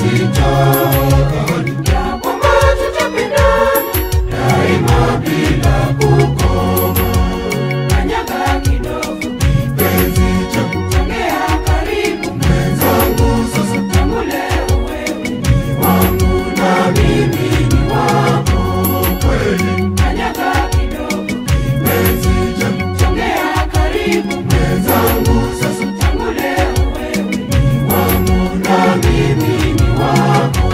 sitaani ya kwamba tutapendana daima bila kukoma. Kanyaga kidogo kipenzi changu, sogea karibu mwenzangu, sasa tangu leo wewe ni wangu na mimi ni wako kweli. Kanyaga kidogo kipenzi changu, sogea karibu mwenzangu, sasa tangu leo wewe ni wangu na mimi ni wako.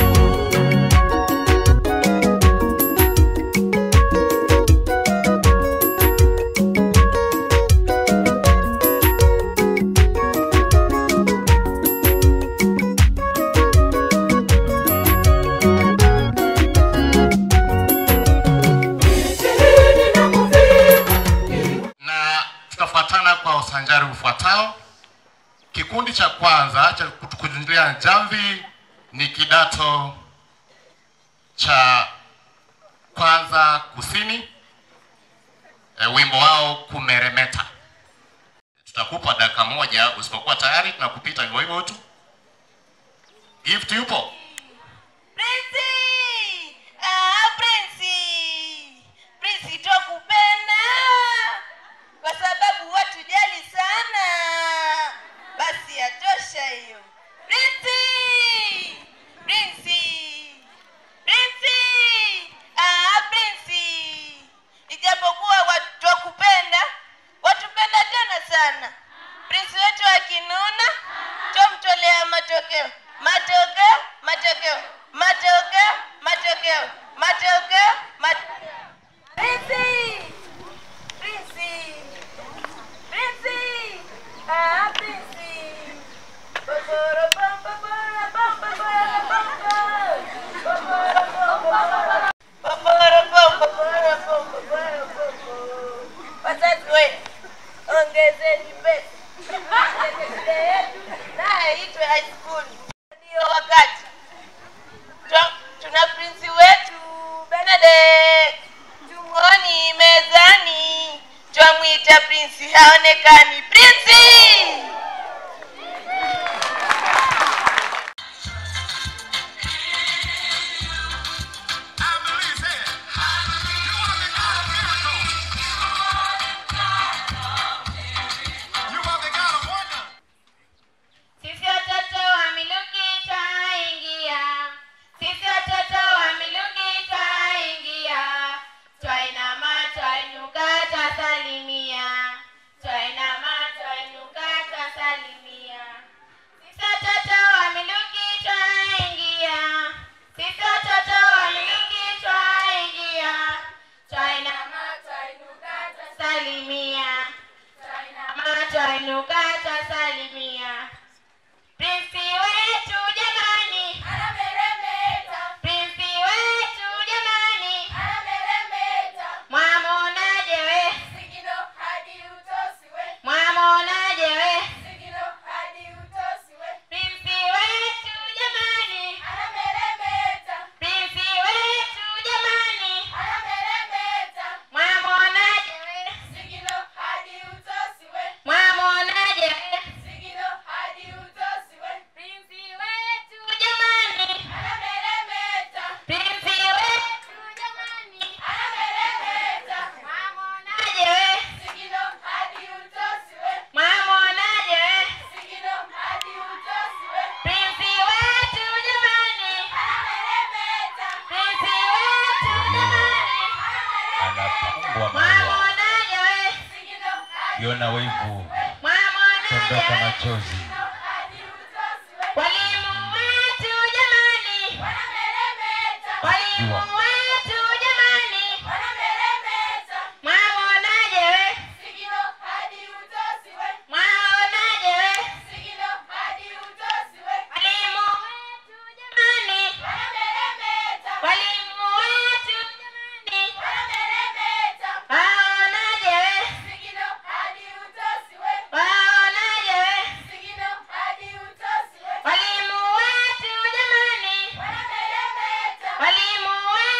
Ishirini na kufika na tutafuatana kwa usanjari ufuatao. Kikundi cha kwanza cha kutukunjulia jamvi ni kidato cha kwanza kusini, e, wimbo wao kumeremeta. Tutakupa dakika moja, usipokuwa tayari tunakupita hivyo hivyo tu. Gift yupo? Prinsi! Ah, Prinsi! Prinsi twakupenda kwa sababu watujali sana. Basi yatosha hiyo. Prinsi! Prinsi! Prinsi! Ah, Prinsi! Ijapokuwa watu twakupenda, watupenda tena sana. Prinsi wetu akinuna, twamtolea matokeo. Matokeo, matokeo, matokeo, matokeo, matokeo, matokeo. Prinsi! Prinsi! Prinsi! Ah, Prinsi! Babara bam, babara bam, babara bam, bam. Babara bam, babara bam. Babara bam, babara bam, babara bam, bam. Wazazi wetu, ongezeni pesa. Shule yetu naye itwe high school. Ndio wakati Twa- tuna prinsi wetu Benedict tungoni mezani, twamwita prinsi haonekani. Prinsi! Sisi watoto wa Miluki twaingia, sisi watoto wa Miluki twaingia, twainama twainuka twasalimia, twainama twainuka twasalimia. Sisi watoto wa Miluki twaingia, sisi watoto wa Miluki twaingia, twainama twainuka twasalimia, twainama twainuka twasalimia. Prinsi wetu jamani, anameremeta. Prinsi wetu jamani, anameremeta. Mwamonaje we? Sigino hadi utosi we. Mwamonaje we? Sigino hadi utosi we. Prinsi wetu jamani, anameremeta. Prinsi wetu jamani, anameremeta. Mwamonaje we? Sigino hadi utosi we. Mwamonaje we? Sigino hadi utosi we. Prinsi wetu jamani, anameremeta. Prinsi wetu jamani, anameremeta. Mwamonaje we? Sigino hadi utosi we. Mwamonaje we? Sigino hadi utosi we. Prinsi wetu jamani, anameremeta. Prinsi wetu jamani, anapambwa maua mwamonaje we? Sigino hadi kiona wivu Mwamonaje tondoka we? machozi Walimu wetu jamani, walimu wetu jamani, mwaonaje we? Mwaonaje we? Walimu wetu jamani, walimu wetu jamani, waonaje we? Waonaje we? Walimu wetu jamani, walimu wetu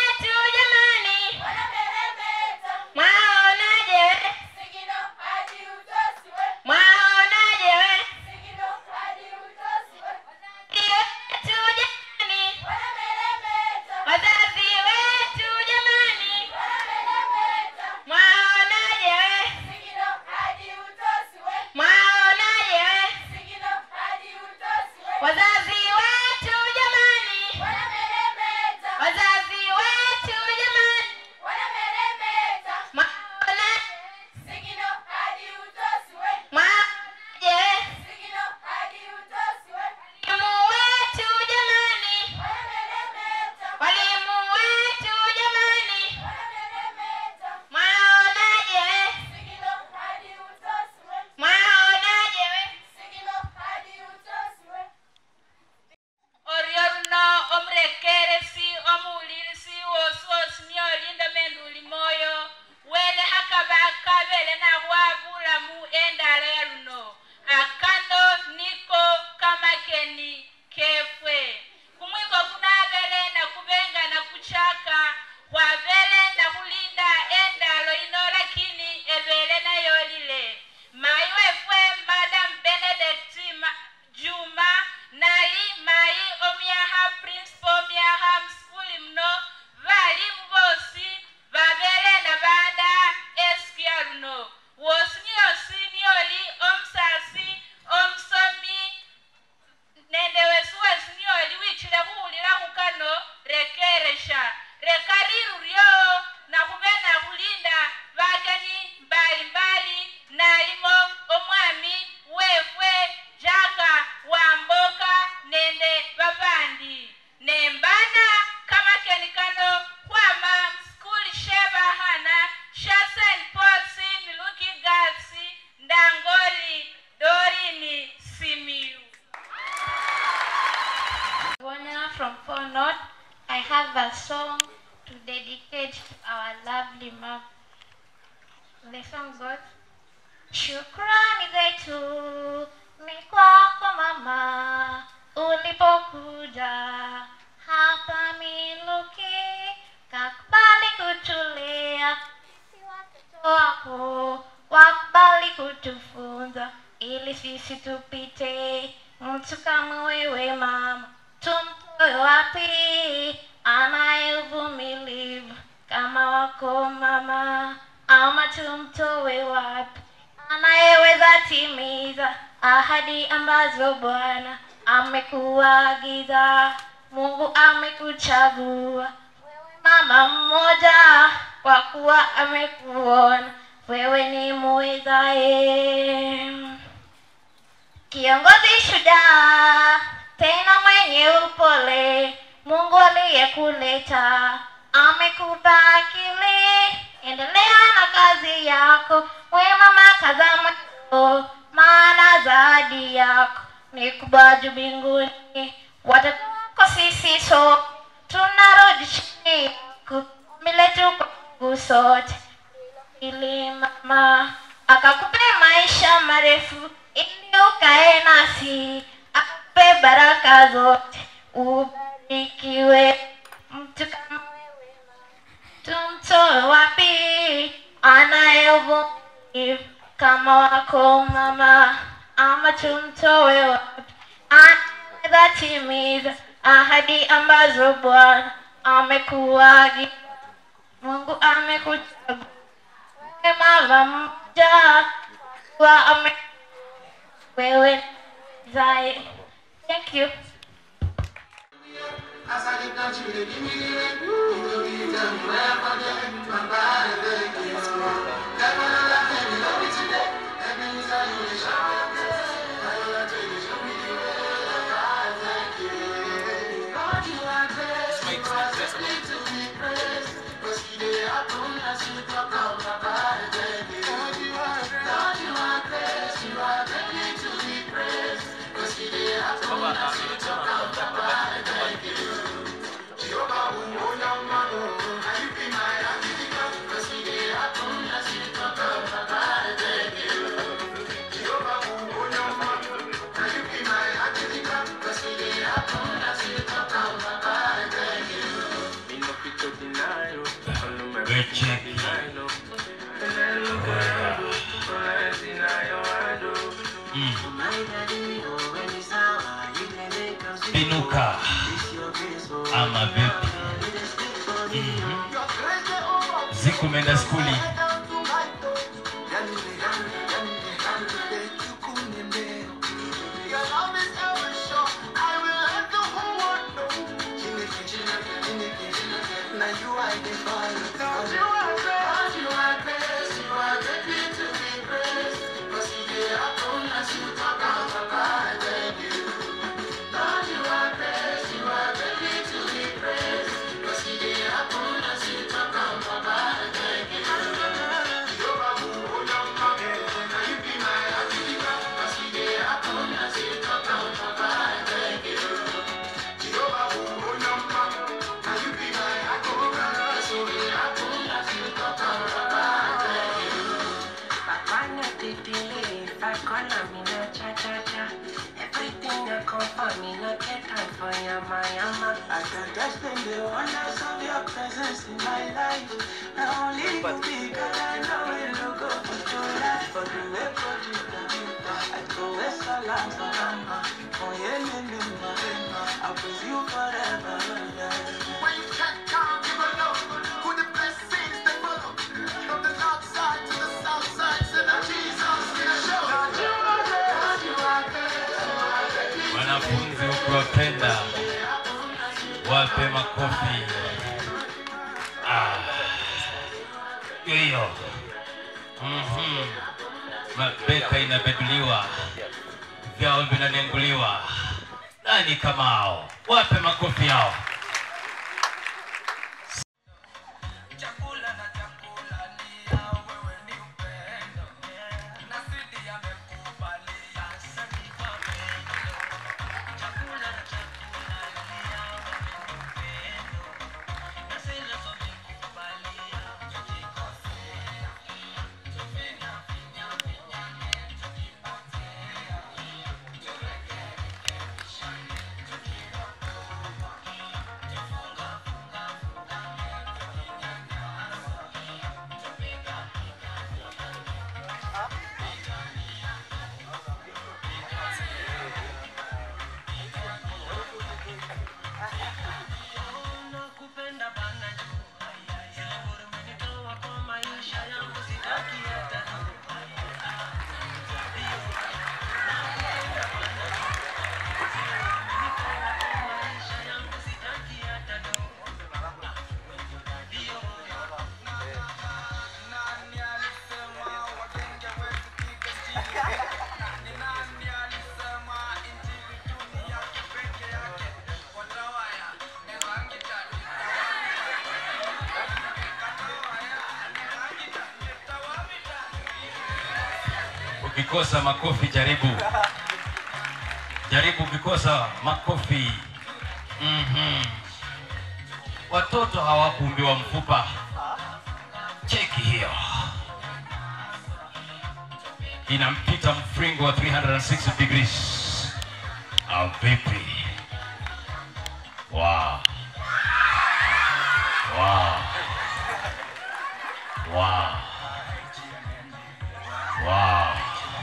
have a song to dedicate to our lovely mom. The song goes, Shukrani zetu ni kwako mama, ulipokuja hapa Miluki, kakubali kutulea sisi watoto wako, wakubali kutufunza ili sisi tupite. Mtu kama wewe mama, tumtoe wapi? Anaye uvumilivu kama wako mama, ama tumtoe wapi? anayeweza timiza ahadi ambazo Bwana amekuagiza. Mungu amekuchagua wewe mama mmoja, kwa kuwa amekuona wewe ni muwezaye, kiongozi shujaa, tena mwenye upole. Mungu aliyekuleta amekupa akili, endelea na kazi yako, we mama, kaza moyo, maana zawadi yako ni kubwa juu mbinguni. Watoto wako sisi so tunarudi chini yako, ombi letu kwa Mungu sote ili mama akakupe maisha marefu ili ukae nasi, akupe baraka zote, ubarikiwe. Mtu kama wewe tumtoe wapi? Anaye uvumilivu kama wako mama, ama tumtoe wapi? Anaweza timiza ahadi ambazo Bwana amekuagiza. Mungu amekuchagua wewe mama mmoja, kwa ame wewe zae. Thank you. Wecheki. Mm. Binuka ama vipi? Mhm. Ziku umeenda skuli? Bana titili, fakona mina cha cha cha. Everything I come for me, no get time for yama yama. I can just spend the wonders of your presence in my life. Not only you be God, I know it will go for your life. For the way for you, I go with salam salama. Oh yeah, yeah, yeah, yeah. I'll praise you forever. Yeah. When you can't count, give a love. Who the blessings that follow. From the north side to the south side, send a Jesus in a show. Wanafunzi ukiwapenda wape makofi. Ah. Hiyo hiyo. Mhm. Mabeka inabeduliwa, vyao vinanenguliwa. Nani kama hao? Wape makofi hao. Chakula na chakula ni ya wewe ni upendo. Na sidi amekubalia asante kwa pendo. Chakula na chakula ni ya wewe ni upendo. Bikosa makofi, jaribu jaribu Bikosa makofi. Mhm. Watoto hawakuumbiwa mfupa. Cheki hiyo, inampita mfringo wa 360 degrees. Au vipi? Wow. Wow. Wow. Wow.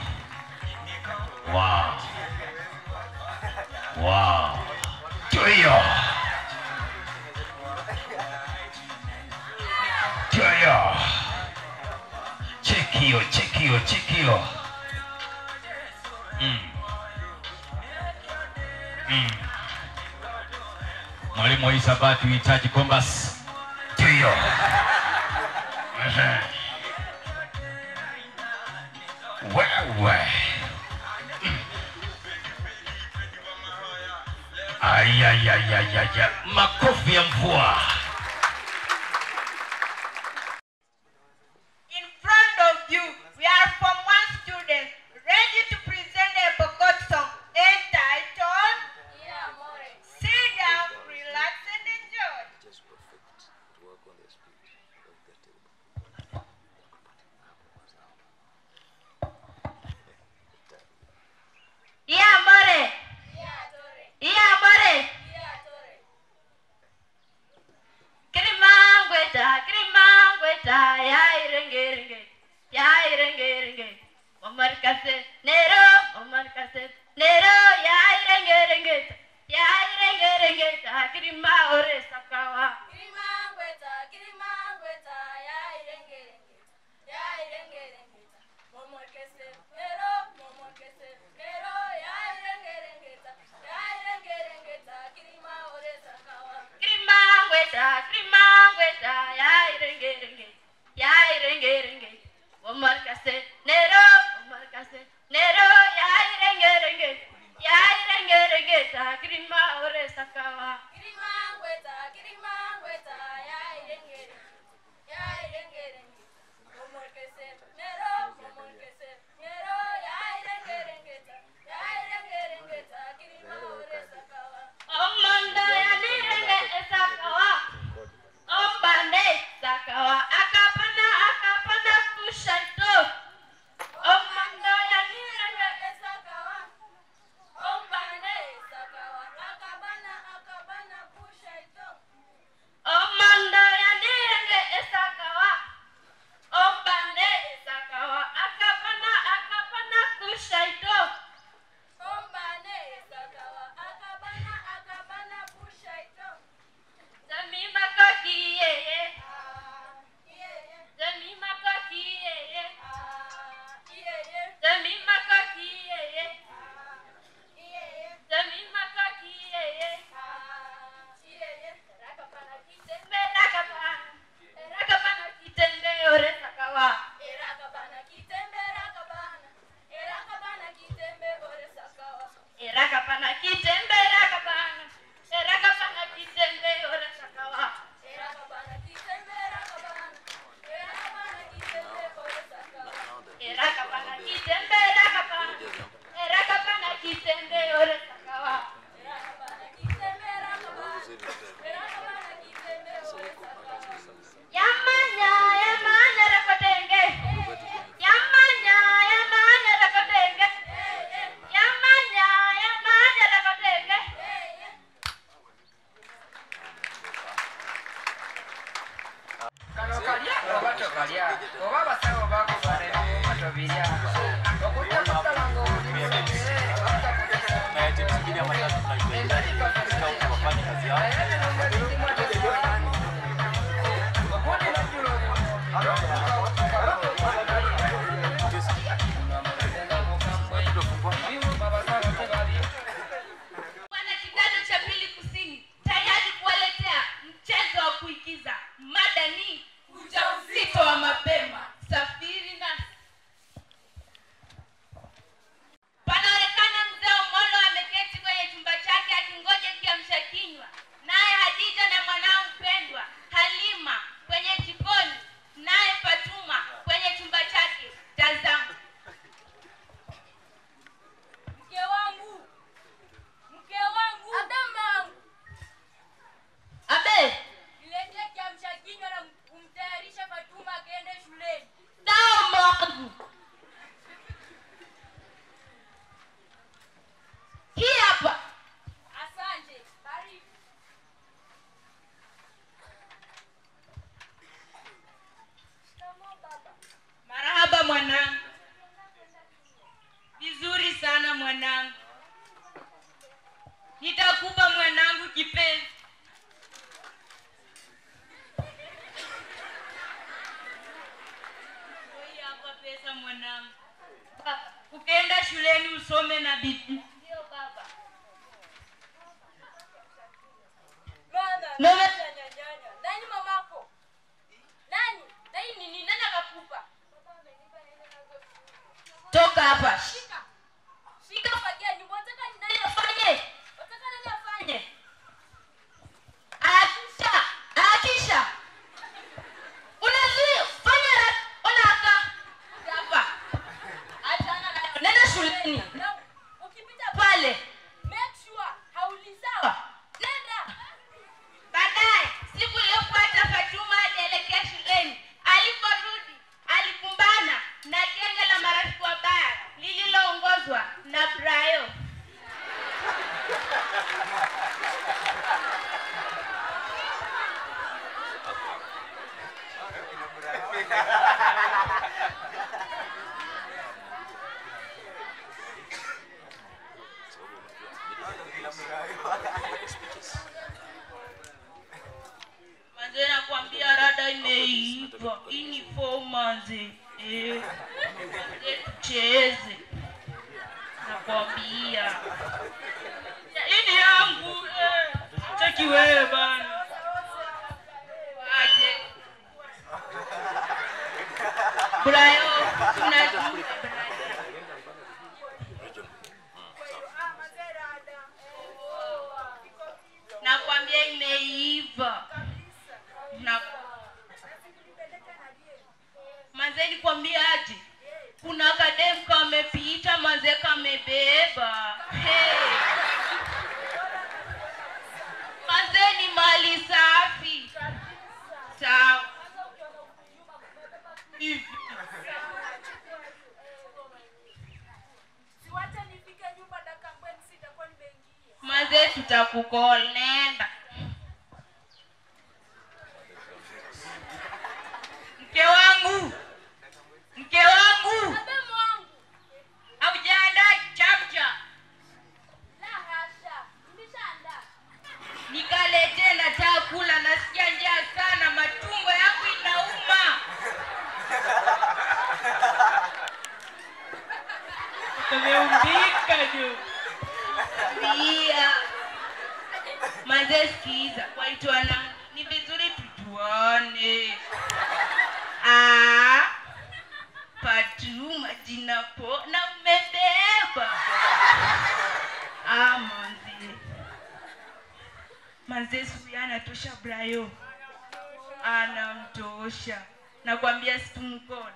Wow. Wow. Ndio hiyo. Ndio hiyo. Cheki hiyo, cheki hiyo, cheki hiyo. Mm. Mm. Mwalimu wa hisabati uhitaji kombas. Ndio hiyo. Ehe. Wewe. Mm. Ayayayayaya, makofi ya mvua. In front of you, we are from one student ready to present a Pokot song entitled Sit down, relax and enjoy. Iya more. Iya more. Kirimangweta, kirimangweta, ya irenge irenge, ya irenge irenge. Mamar kase, nero, mamar kase, nero, ya irenge irenge, ya irenge irenge, kirima ore sakawa. Kirimangweta, Kirimangweta, ya irengerengeta, ya irengerengeta. Momorkese, mero, momorkese, mero, ya irengerengeta, ya irengerengeta. Kirima ore sakawa. Kirimangweta, kirimangweta, ya irenge irenge, ya irenge irenge. Mamar kase, nero, mamar kase, nero, ya irenge irenge, ya irenge irenge, kirima ore sakawa. Kirimangweta, Kirimangweta, ya irengerengeta, ya irengerengeta. Momorkese, mero, momorkese, mero, ya irengerengeta, ya irengerengeta. Kirima ore sakawa. Omanda ya nirenge esakawa. Ombane sakawa. Akapana akapana kushaito. Omanda ya nirenge Esakawa. Ombane, sakawa. Akabana, akabana, pushaito. Omanda ya nirenge esakawa. Ombane sakawa. Akapana akapana kushaito. Ombane, sakawa. Akabana, akabana, pushaito. Zamima koki yeye. Ah, yeah, yeah. Zamima koki yeye. Ah, yeah, yeah. Zamima koki yeye. Ah, yeah, yeah. Zamima koki yeye. Ah, yeah, yeah. Rakapana, kite. Merakapana. Merakapana kitembe ore sakawa. Erakabana, kitembe, rakabana. Erakabana, kite. mwanangu nitakupa mwanangu kipenzi Hii hapa pesa mwanangu Baba. ukienda shuleni usome na bidii Ndio baba. Mama, nyanyanya. Nani mamako? Nani? Nani nini? Nani akakupa? toka hapa Shika. Shika fagia nyumba. Unataka nani afanye? Unataka nani afanye? Akisha, akisha. Unazuia, fanya haraka, ona haka. Hapa. Achana nayo. Nenda shuleni. Na ukipita Pale. make sure haulizawa. Nenda. baadaye siku iliyofuata fatuma alielekea shuleni aliporudi alikumbana na genge la marafiki wabaya lililoongozwa na brayo manze nakwambia rada imeiva hii ni form manze eh. Manze tucheze nakwambia hii ni yangu eh. cheki wewe bana aje brayo unajua Brayo. nakwambia imeiva na manze nikwambia aje kuna kadem kamepita manze kamebeba hey. manze ni mali safi sawa hivi Siwache nifike nyumba dakika mbili sitakuwa nimeingia. manze tutakukol nenda mke wangu mke wangu Abemu wangu. aujaandaa chamcha La hasha. Nimeshaandaa. nikaletee nataka kula nasikia njaa sana matumbo yangu inauma umeumbika jo pia mazee sikiza kwaitwana ni vizuri tujuane Ah, patuma jina po na mmebeba ah, manzi manze suya anatosha brayo anamtosha nakwambia situmkona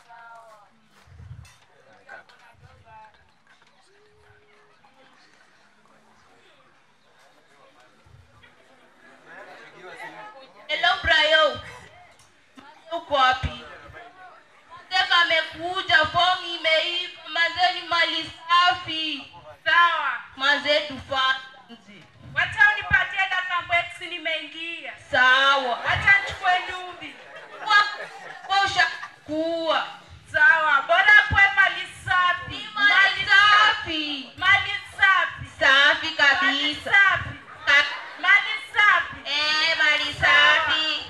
hello brayo uko wapi manze kamekuja fomu imeiva manze ni mali safi sawa manze tufanzi wacha unipatie dakika mbweksi nimeingia sawa wacha nchukue nduvi Wa- wa ushakuwa sawa bora kwe mali safi mali safi mali safi safi mali kabisa safi Ka- mali safi eh, mali safi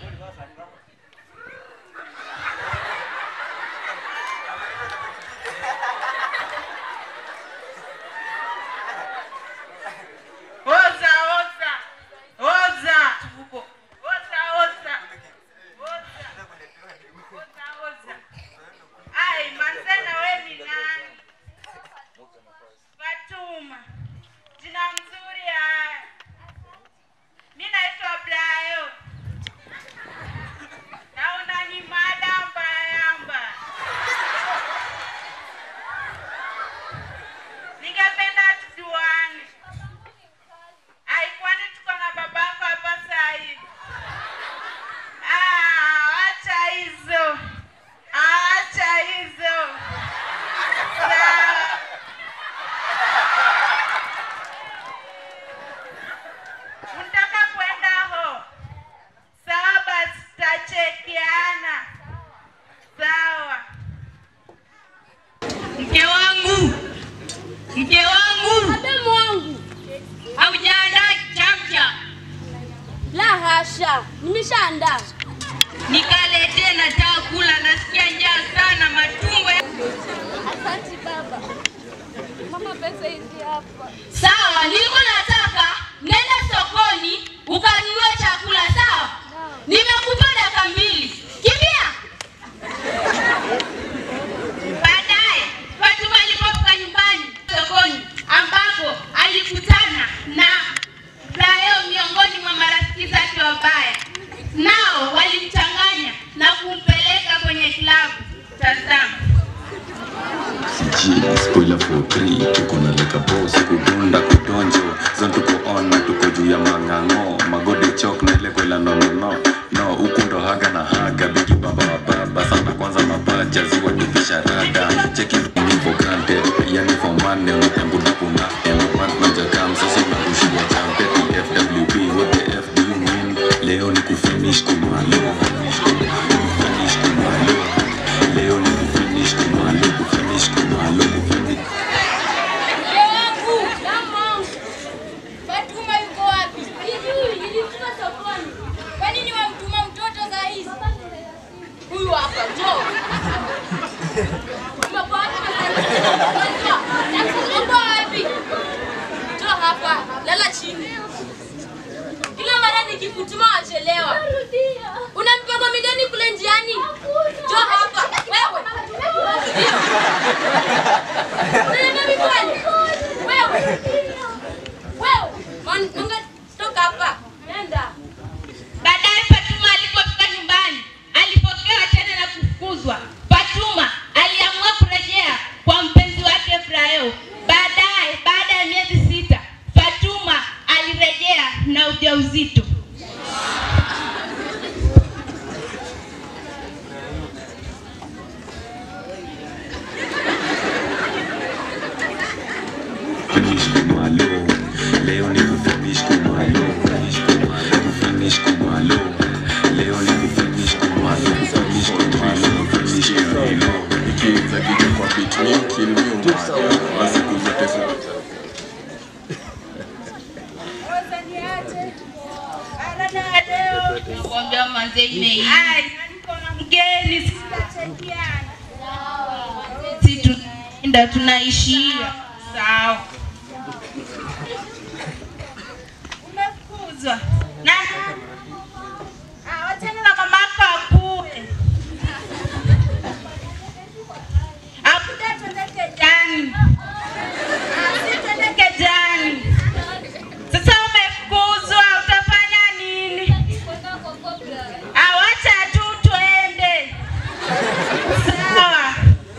oza oza oza tuko oza oza oza oza oza ai manzena we ni nani fatuma jina mzuri haya mi naitwa brayo na unani mada mbayamba ningependa tujuane aikwani tuko na babako hapa saa hivi Ah, acha hizo acha hizo Sawa. Mke wangu Abemu wangu. haujaandaa chamcha, La hasha, nimeshaandaa. nikaletee, nataka kula, nasikia njaa sana, matumbo ya- Asante baba. Mama, pesa hizi hapa. Sawa, nilikuwa nataka nenda sokoni ukanunue chakula, sawa? Nimekupa dakika mbili, kimbia. Baadaye Fatuma alipofika nyumbani sokoni, ambapo alikutana na Brayo miongoni mwa marafiki zake wabaya, nao walimchanganya na kumpeleka kwenye klabu. Tazama. G, spoiler for 3 tuko na leka boss kudunda kudonjo zon tuko on na tuko juu ya mang'ang'o magode chok na ile kwela no no no no huku ndo haga na haga bigi baba wa baba sana kwanza mapaja ziwa tupisha rada cheki me for granted yani for money unatambuda kuna M1 majakam sasa unarushia champeti FWB what the F do you mean leo ni kufinish kumalo kufinish kumalo leo ni kufinish kumalo kufinish kumalo kufinish Mke wangu. Damu wangu. Fatuma yuko wapi? Sijui, nilimtuma sokoni. Kwa nini wamtuma mtoto saa hizi? Huyu hapa, njoo. Umekuwa wapi sasa? Njoo. Uko wapi? Njoo hapa, lala chini. Kila mara nikikutuma wachelewa. Una mipango migani kule njiani? Njoo hapa. Wewe. Unaenda mikoani? Wewe. Wewe. Man- Munga, toka hapa. Nenda. Baadaye Fatuma alipofika nyumbani alipokewa tena na kufukuzwa. Fatuma aliamua kurejea kwa mpenzi wake Brayo. Baadaye, baada ya miezi sita, Fatuma alirejea na ujauzito. finish kumalo leo ni kufinish kumalo Finish kumalo. kufinish kumalo leo ni kufinish kumalo kufinish kumalo kufinish kumalo ikiza kitu kwa beat me kill me umalo basi kuzote zote nakwambia manze imeisha. Mgeni si tunaenda tunaishia sawa. Umefukuzwa na Ah, wachana na mamako akue akuja tuendeke jani Ah, si tuendeke jani sasa umefukuzwa utafanya nini awacha tu tuende sawa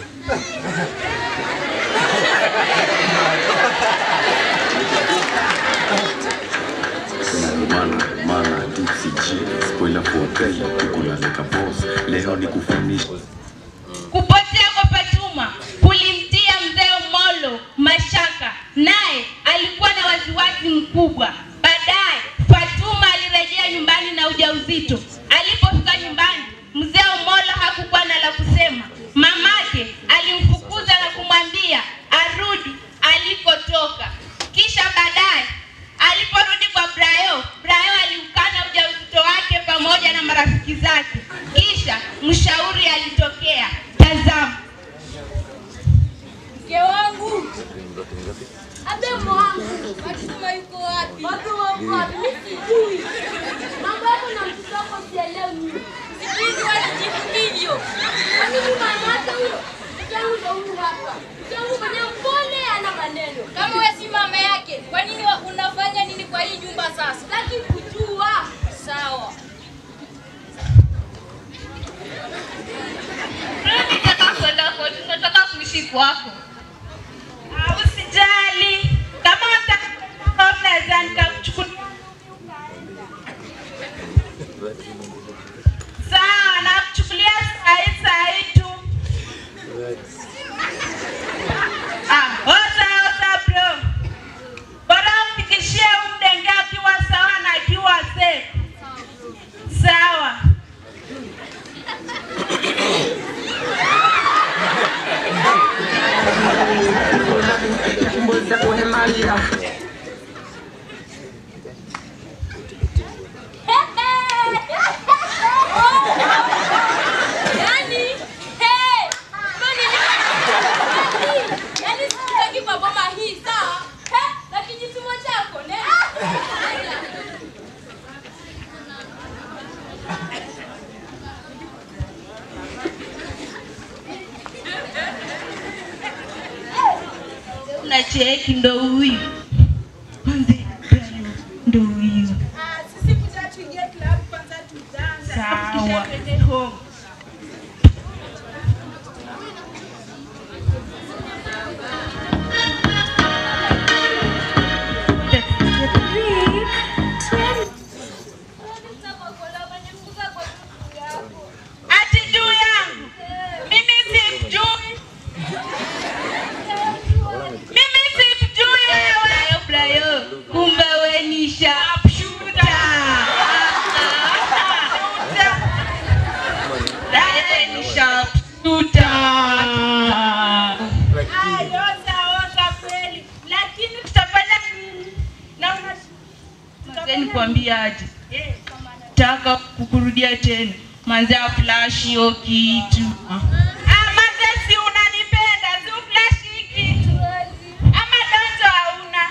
mana mana tipsy G spoiler for pay tuko na leka boss leo ni kufinish Kupotea kwa Fatuma kulimtia mzee Molo mashaka, naye alikuwa na wasiwasi mkubwa. Baadaye Fatuma alirejea nyumbani na ujauzito. Alipofika nyumbani, mzee Molo hakukuwa na la kusema. Mamake alimfukuza na kumwambia arudi alikotoka. Kisha baadaye aliporudi kwa Brayo, Brayo aliukana ujauzito wake pamoja na marafiki zake. Kisha mshauri alitokea. Tazama. Mke wangu. Abemu wangu. Fatuma yuko wapi? Fatuma yuko wapi? Mimi sijui. Mambo yako na mtoto wako sielewi mimi. Sijui walijibu hivyo. Kwa nini mama yake huyo? Mke wangu ndo huyu hapa. Mke wangu mwenyewe mpole ana maneno. Kama wewe si mama yake, kwa nini wa- unafanya nini kwa hii nyumba sasa? Sitaki kujua. Sawa. Nataka kwenda kwetu, nataka kuishi kwako. Ah, Usijali, kama unataka kwenda unaweza nikakuchukulia. Sawa, nakuchukulia saa hii saa hii tu. Ah, oza oza bro, bora umfikishie huyu mdenge akiwa sawa na akiwa safe. Sawa. nalia Yaani, hey, kwani ni- yaani sitaki kwa boma hii sawa? He, na kijitumo chako ne? na cheki ndo huyu Manze, ndo huyu Sisi kuja tuingie club kwanza tudanse. Sawa. Twende home. ati juu yangu mimi simjui mimi simjui wewe Brayo kumbe we ni sharpshooter Brayo ni sharpshooter Ayo, sawa kweli. Lakini tutafanya nini? Na una Manze nikwambia aje taka kukurudia tena manze aflash hiyo kitu ah, manze si unanipenda si uflash hii kitu ama doto hauna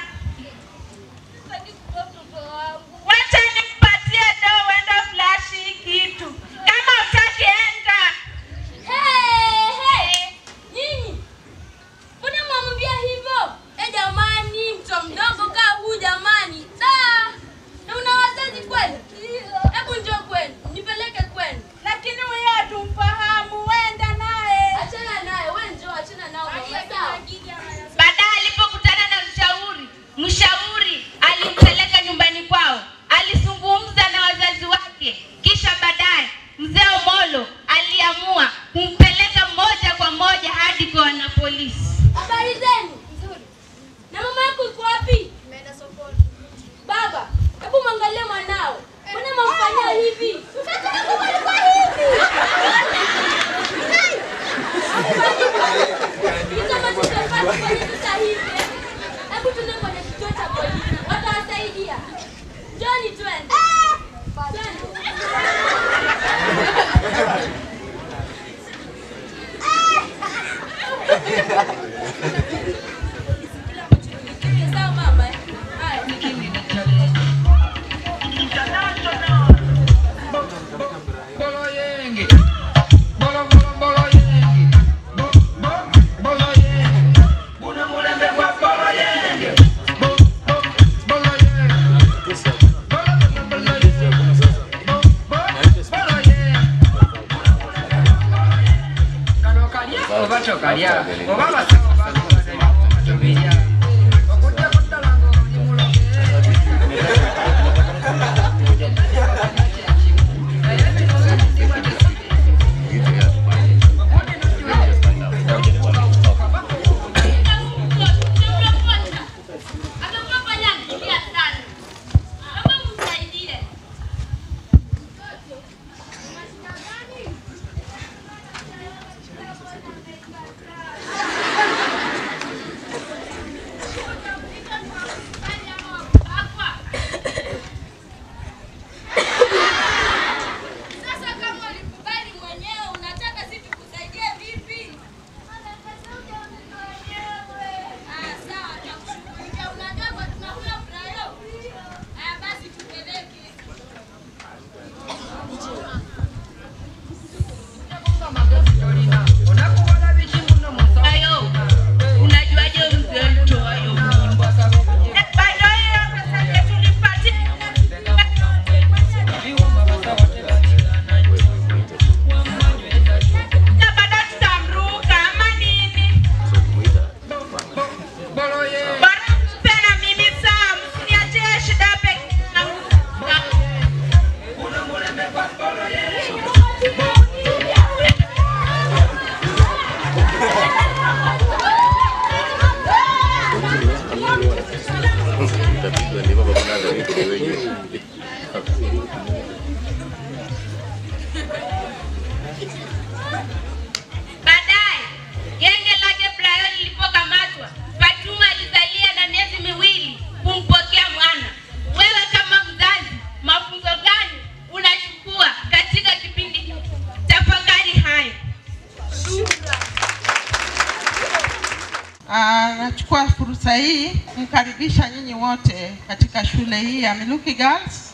wacha nimpatie do uende flash hii kitu kama utaki enda Hey, hey, nyinyi mbona mwamwambia hivyo? Eh jamani, mtoto mdogo kaa huu jamani. Da, na una wazazi kweli? Hebu njoo kwenu, nipeleke kwenu. lakini huyo hatumfahamu, wenda naye. Achana naye, wewe njoo, achana nao mama, sawa? baadaye alipokutana na mshauri mshauri alimpeleka nyumbani kwao alizungumza na wazazi wake kisha baadaye mzee omolo aliamua kumpeleka moja kwa moja hadi kwa wanapolisi Habari zenu? Nzuri. Na mama yako yuko wapi? Ameenda sokoni. Baba, hebu mwangalie mwanao. Mbona mamfanyia hivi? Mtoto wangu alikuwa hivi. Hizo ambazo tunafaa kufanya sasa hivi. Hebu tuende kwenye kituo cha polisi. Watawasaidia. Njoni twende. Twende. Sawa mama. eh? Haya. Bolo yenge. Bolo bolo bolo yenge. Bo bo bolo yenge. Una mulembe kwa bolo yenge. Bo bo bolo yenge. Bolo bolo bolo yenge. Bo bo bolo yenge. Kano kalya oba tokalya oba basawo bakuwadde tobirya okujja kuddala ng'oli muloge Sasa kama ulikubali mwenyewe, unataka sisi tukusaidie vipi? Ah, sawa, tutakushughulikia. Unajua kwa tunakula brayo. Haya basi tupeleke. ayo unajuaje mzee mtoayo mimba bado hiyo pesa yetu tulipatia na bado tutamruka ama nini bora mpe na mimi saa msiniachie shida peke yangu Baadaye genge lake Brian lilipokamatwa, Fatuma alizalia na miezi fursa hii kumkaribisha nyinyi wote katika shule hii ya Miluki Girls.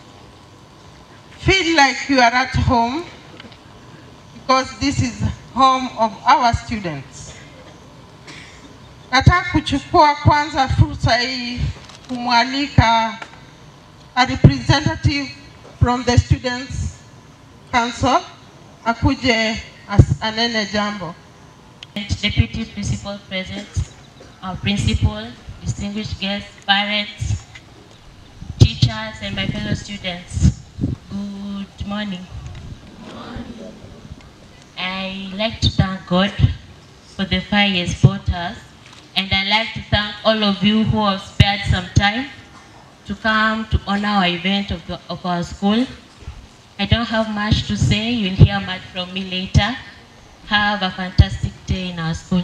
Feel like you are at home because this is home of our students. Nataka kuchukua kwanza fursa hii kumwalika a representative from the Students Council akuje as- anene jambo. Deputy Principal present, our principal, distinguished guests, parents, teachers, and my fellow students. Good morning. I like to thank God for the fire He has brought us, and I like to thank all of you who have spared some time to come to honor our event of, the, of our school. I don't have much to say. You'll hear much from me later. Have a fantastic day in our school.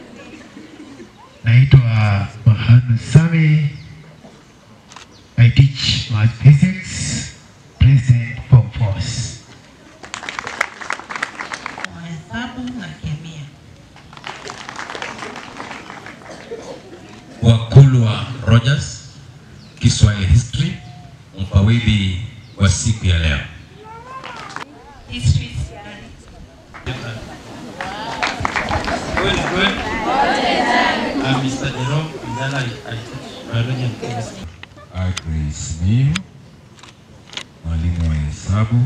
Naitwa Bahanu Sami. I teach math physics, present form force. hesabu na kemia. Wakulwa Rogers, Kiswahili History, mfawidhi wa siku ya leo. History Well, well. I'm Mr. Jerome Ndala. I I teach biology and chemistry. Agnes Miu, mwalimu wa hesabu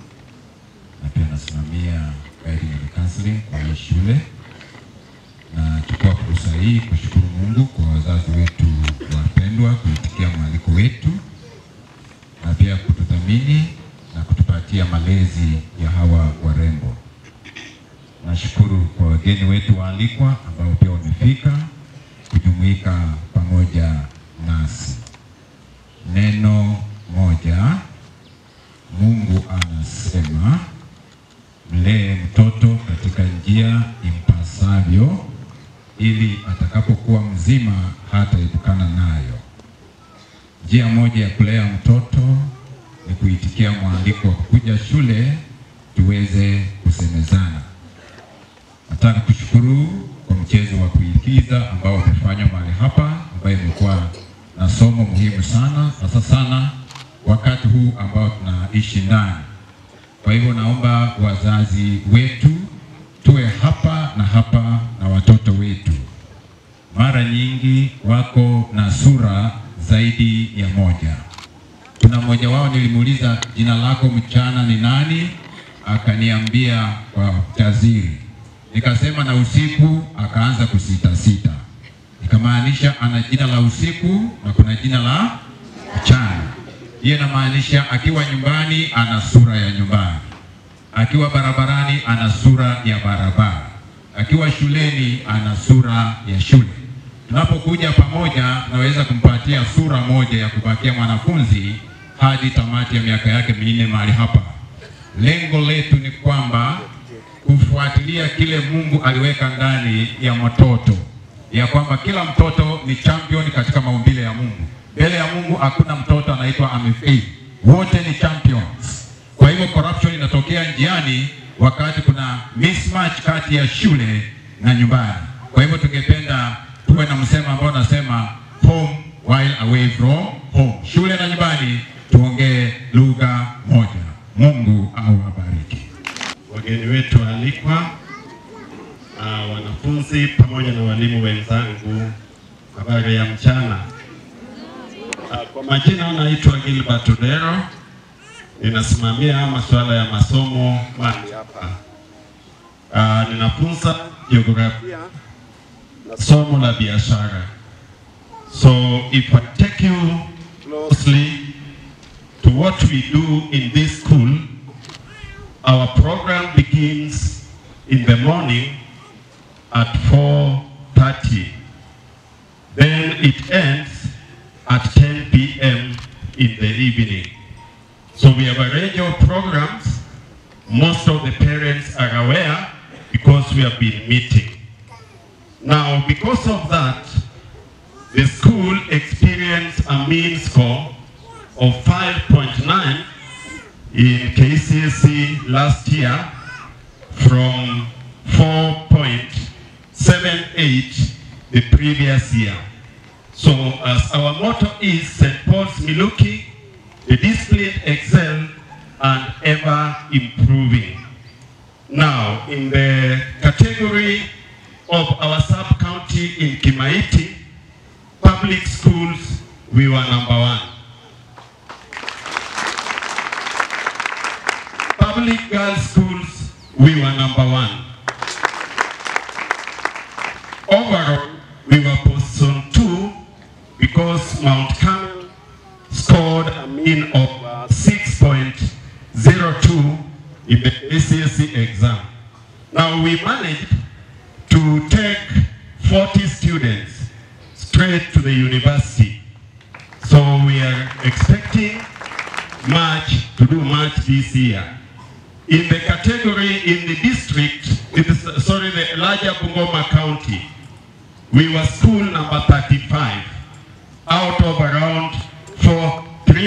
na pia nasimamia guiding and counseling kwa hii shule. Nachukua fursa hii kushukuru Mungu kwa wazazi wetu wapendwa kuitikia mwaliko wetu na pia kutudhamini na kutupatia malezi ya hawa warembo. Nashukuru kwa wageni wetu waalikwa ambao pia wamefika kujumuika pamoja nasi. Neno moja, Mungu anasema mlee mtoto katika njia impasavyo, ili atakapokuwa mzima hataepukana nayo. Njia moja ya kulea mtoto ni kuitikia mwaliko wa kuja shule tuweze kusemezana. Nataka kushukuru kwa mchezo wa kuigiza ambao umefanywa mahali hapa, ambayo imekuwa na somo muhimu sana, hasa sana wakati huu ambao tunaishi ndani. Kwa hivyo naomba wazazi wetu tuwe hapa na hapa na watoto wetu. Mara nyingi wako na sura zaidi ya moja. Kuna mmoja wao nilimuuliza jina lako mchana ni nani, akaniambia kwa taziri. Nikasema na usiku, akaanza kusita sita. Ikamaanisha ana jina la usiku na kuna jina la mchana. Hiyo inamaanisha akiwa nyumbani ana sura ya nyumbani, akiwa barabarani ana sura ya barabara, akiwa shuleni ana sura ya shule. Tunapokuja pamoja, naweza kumpatia sura moja ya kubakia mwanafunzi hadi tamati ya miaka yake minne mahali hapa. Lengo letu ni kwamba kufuatilia kile Mungu aliweka ndani ya mtoto, ya kwamba kila mtoto ni champion katika maumbile ya Mungu. Mbele ya Mungu hakuna mtoto anaitwa amefail, wote ni champions. Kwa hivyo corruption inatokea njiani wakati kuna mismatch kati ya shule na nyumbani. Kwa hivyo tungependa tuwe na msemo ambao unasema home while away from home, shule na nyumbani tuongee lugha moja. Mungu awabariki. Wageni wetu waalikwa, uh, wanafunzi pamoja na walimu wenzangu, habari ya mchana. Uh, kwa majina naitwa Gilbert Odero, ninasimamia masuala ya masomo mahali hapa. Uh, ninafunza jiografia na somo la biashara. So if I take you closely to what we do in this school, our program begins in the morning at 4.30. Then it ends at 10 p.m. in the evening. So we have a range of programs. Most of the parents are aware because we have been meeting. Now, because of that, the school experienced a mean score of 5.9 in KCSE last year from 4.78 the previous year. So as our motto is St. Paul's Miluki, the disciplined excel and ever improving. Now, in the category of our sub-county in Kimaiti, public schools, we were number one. Public girls' schools, we were number one. Overall, we were position two because Mount Carmel scored a mean of uh, 6.02 in the ACSE exam. Now we managed to take 40 students straight to the university. So we are expecting much to do much this year. In the category in the district, it is, sorry, the larger Bungoma County, we were school number 35 out of around four,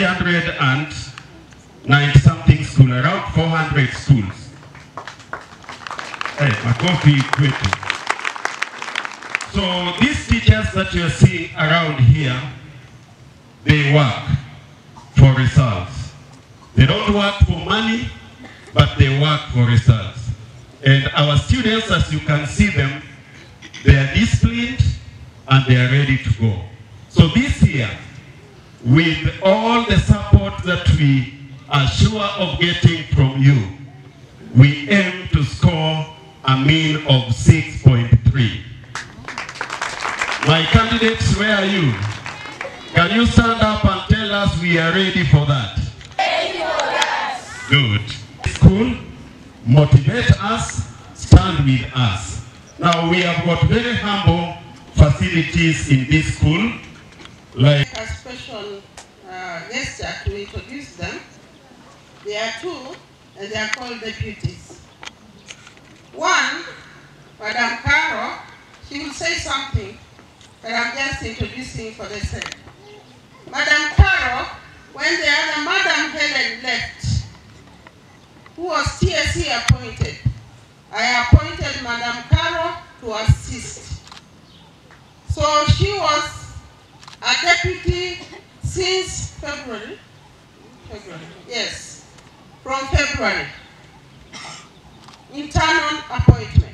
390 something school, around 400 schools. Hey, makofi kwetu. So these teachers that you are seeing around here, they work for results. They don't work for money, but they work for results. And our students, as you can see them, they are disciplined and they are ready to go. So this year, with all the support that we are sure of getting from you, we aim to score a mean of 6.3. My candidates, where are you? Can you stand up and tell us we are ready for that? Good. School, motivate us, stand with us. Now we have got very humble facilities in this school, like a special uh, gesture to introduce them. There are two, and they are called deputies. One, Madam Caro, she will say something, but I'm just introducing for the sake. Madam Caro, when the other Madam Helen left, who was TSC appointed, I appointed Madam Caro to assist. So she was a deputy since February. February, yes, from February. Internal appointment.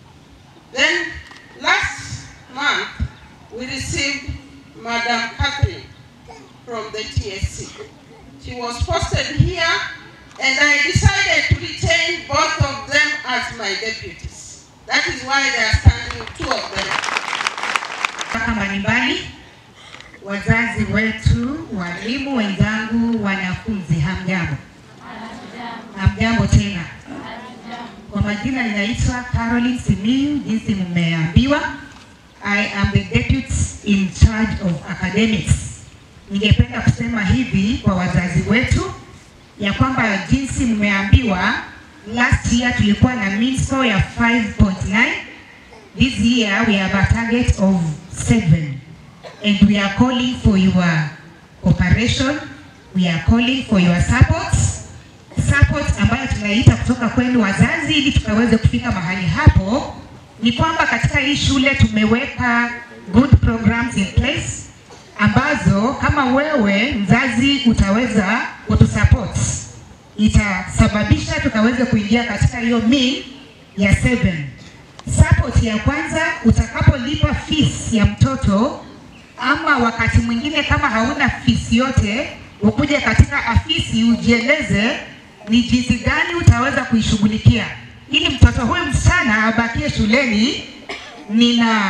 Then last month, we received Madam Catherine from the TSC. She was posted here, and I decided to retain both of them as my deputies. That is why they are standing, two of them. mpaka mbalimbali, wazazi wetu, walimu wenzangu, wanafunzi, hamjambo? Hamjambo tena. Kwa majina ninaitwa Caroline Simiyu, jinsi mmeambiwa. I am the deputy in charge of academics. Ningependa kusema hivi kwa wazazi wetu ya kwamba jinsi mmeambiwa, last year tulikuwa na mean score ya 5.9 This year we have a target of seven, and we are calling for your cooperation. We are calling for your support, support ambayo tunaita kutoka kwenu wazazi, ili tukaweze kufika mahali hapo. Ni kwamba katika hii shule tumeweka good programs in place ambazo kama wewe mzazi utaweza kutusupport, itasababisha tukaweze kuingia katika hiyo mean ya seven. Support ya kwanza, utakapolipa fees ya mtoto ama wakati mwingine kama hauna fees yote, ukuje katika afisi ujieleze ni jinsi gani utaweza kuishughulikia ili mtoto huyu msichana abakie shuleni. Nina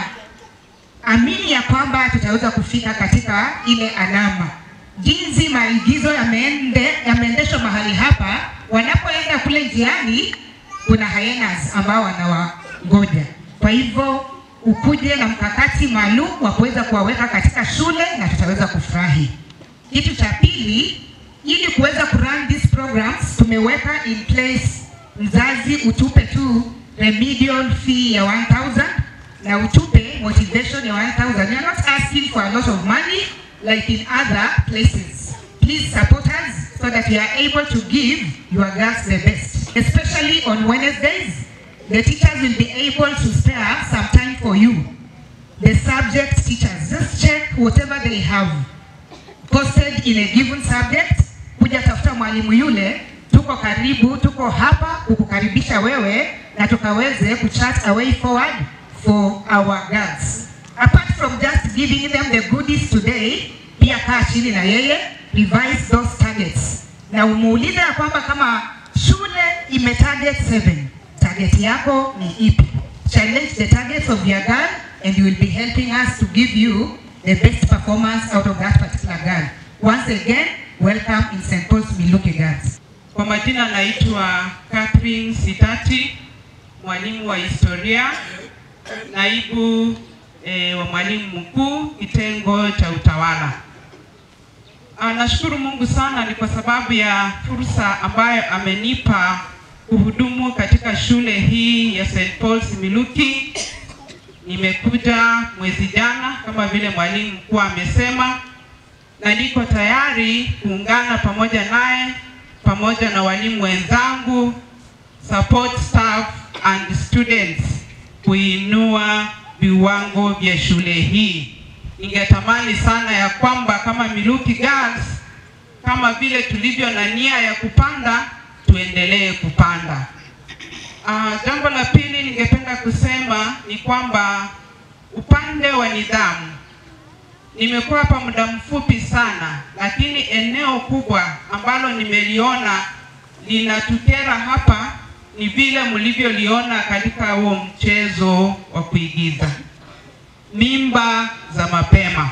amini ya kwamba tutaweza kufika katika ile alama. Jinsi maigizo yameende, yameendeshwa mahali hapa, wanapoenda kule njiani kuna hyenas ambao wanawangoja. Kwa hivyo ukuje na mkakati maalum wa kuweza kuwaweka katika shule na tutaweza kufurahi. Kitu cha pili, ili kuweza kurun these programs tumeweka in place, mzazi utupe tu remedial fee ya 1000 na utupe motivation ya 1000. We are not asking for a lot of money like in other places. Please support us so that we are able to give your girls the best. Especially on Wednesdays, the teachers will be able to spare some time for you. the subject teachers. Just check whatever they have posted in a given subject. Kuja tafuta mwalimu yule, tuko karibu, tuko hapa kukukaribisha wewe na tukaweze kuchat a way forward for our girls. Apart from just giving them the goodies today, pia kaa chini na yeye, revise those targets na umuulize ya kwamba kama shule ime target 7 target yako ni ipi? Challenge the targets of your girl and you will be helping us to give you the best performance out of that particular girl. Once again, welcome in St. Paul's Miluki Girls. Kwa majina naitwa Catherine Sitati, mwalimu wa historia, naibu eh, wa mwalimu mkuu kitengo cha utawala. Ah, Nashukuru Mungu sana ni kwa sababu ya fursa ambayo amenipa kuhudumu katika shule hii ya St. Paul's Miluki. Nimekuja mwezi jana kama vile mwalimu mkuu amesema, na niko tayari kuungana pamoja naye pamoja na walimu wenzangu, support staff and students kuinua viwango vya shule hii. Ningetamani sana ya kwamba kama Miluki Girls, kama vile tulivyo na nia ya kupanda, tuendelee kupanda. Uh, jambo la pili ningependa kusema ni kwamba upande wa nidhamu nimekuwa hapa muda mfupi sana, lakini eneo kubwa ambalo nimeliona linatukera hapa ni vile mlivyoliona katika huo mchezo wa kuigiza mimba za mapema.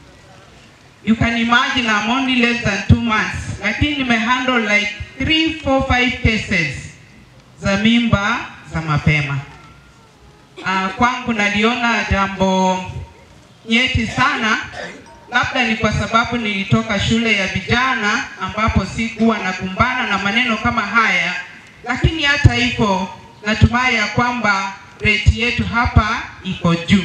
You can imagine I'm only less than two months, lakini nimehandle like three, four, five cases za mimba za mapema. Uh, kwangu naliona jambo nyeti sana, labda ni kwa sababu nilitoka shule ya vijana ambapo sikuwa nakumbana na maneno kama haya, lakini hata hivyo natumai ya kwamba rate yetu hapa iko juu.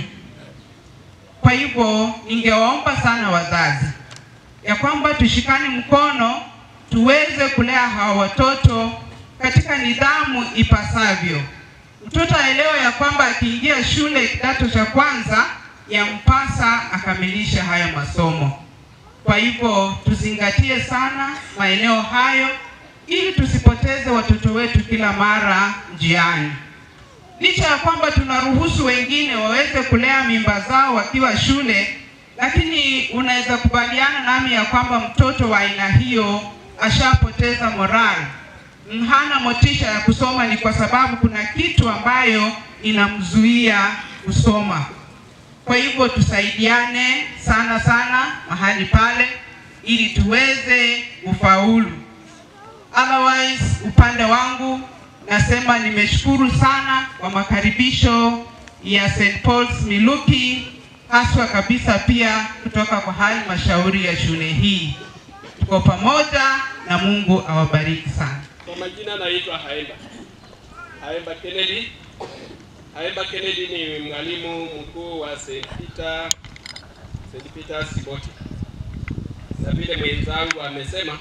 Kwa hivyo ningewaomba sana wazazi ya kwamba tushikane mkono tuweze kulea hawa watoto katika nidhamu ipasavyo. Mtoto aelewe ya kwamba akiingia shule kidato cha kwanza yampasa akamilishe haya masomo. Kwa hivyo tuzingatie sana maeneo hayo ili tusipoteze watoto wetu kila mara njiani. Licha ya kwamba tunaruhusu wengine waweze kulea mimba zao wakiwa shule, lakini unaweza kubaliana nami ya kwamba mtoto wa aina hiyo ashapoteza morali, hana motisha ya kusoma, ni kwa sababu kuna kitu ambayo inamzuia kusoma. Kwa hivyo tusaidiane sana sana mahali pale ili tuweze kufaulu. Otherwise, upande wangu nasema nimeshukuru sana kwa makaribisho ya St. Paul's Miluki, haswa kabisa pia kutoka kwa halmashauri ya shule hii. Tuko pamoja na Mungu awabariki sana. Kwa majina naitwa Haemba. Haemba Kennedy. Haemba Kennedy ni mwalimu mkuu wa St. Peter St. Peter's Kiboti. Na vile mwenzangu amesema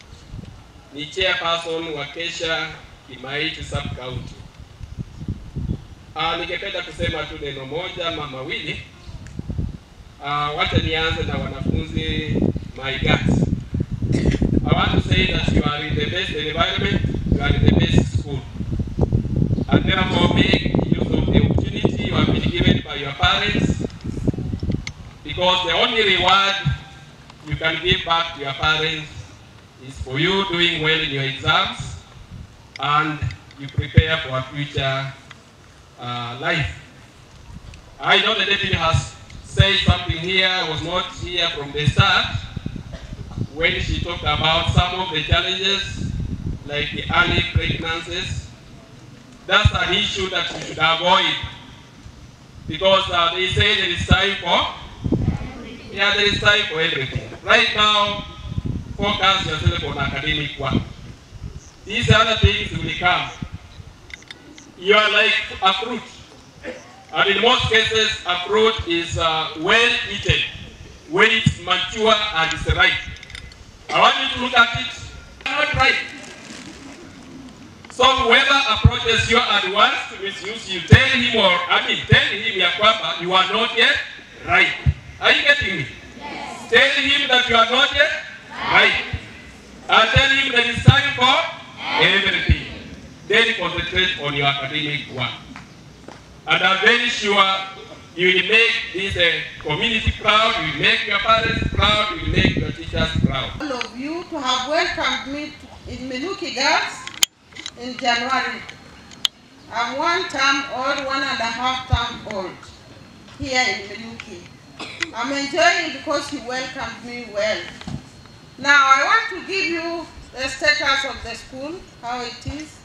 ni chairperson wa Kesha Kimaiti sub county. Ah, ningependa kusema tu neno moja ama mawili. Ah, wacha nianze na wanafunzi my guys. I want to say that you are in the best environment, you are in the best school. And therefore make use of the opportunity you have been given by your parents because the only reward you can give back to your parents is for you doing well in your exams and you prepare for a future uh, life. I know the deputy has said something here, was not here from the start, when she talked about some of the challenges, like the early pregnancies. That's an issue that we should avoid because uh, they say there is time for, yeah, there is time for everything. Right now, focus yourself on academic work. These other things will come. You are like a fruit. And in most cases, a fruit is uh, well eaten when it's mature and it's ripe. I want you to look at it, not ripe. So whoever approaches you and wants to misuse you, tell him or I mean tell him ya kwamba you are not yet right. Are you getting me? Yes. Tell him that you are not yet right. And tell him that it's time for everything. Then concentrate on your academic work. And I'm very sure you will make this uh, community proud, you will make your parents proud, you will make your teachers proud. all of you to have welcomed me to, in Meluki Girls in January. I'm one term old, one and a half term old here in Meluki. I'm enjoying because you welcomed me well. Now I want to give you the status of the school, how it is.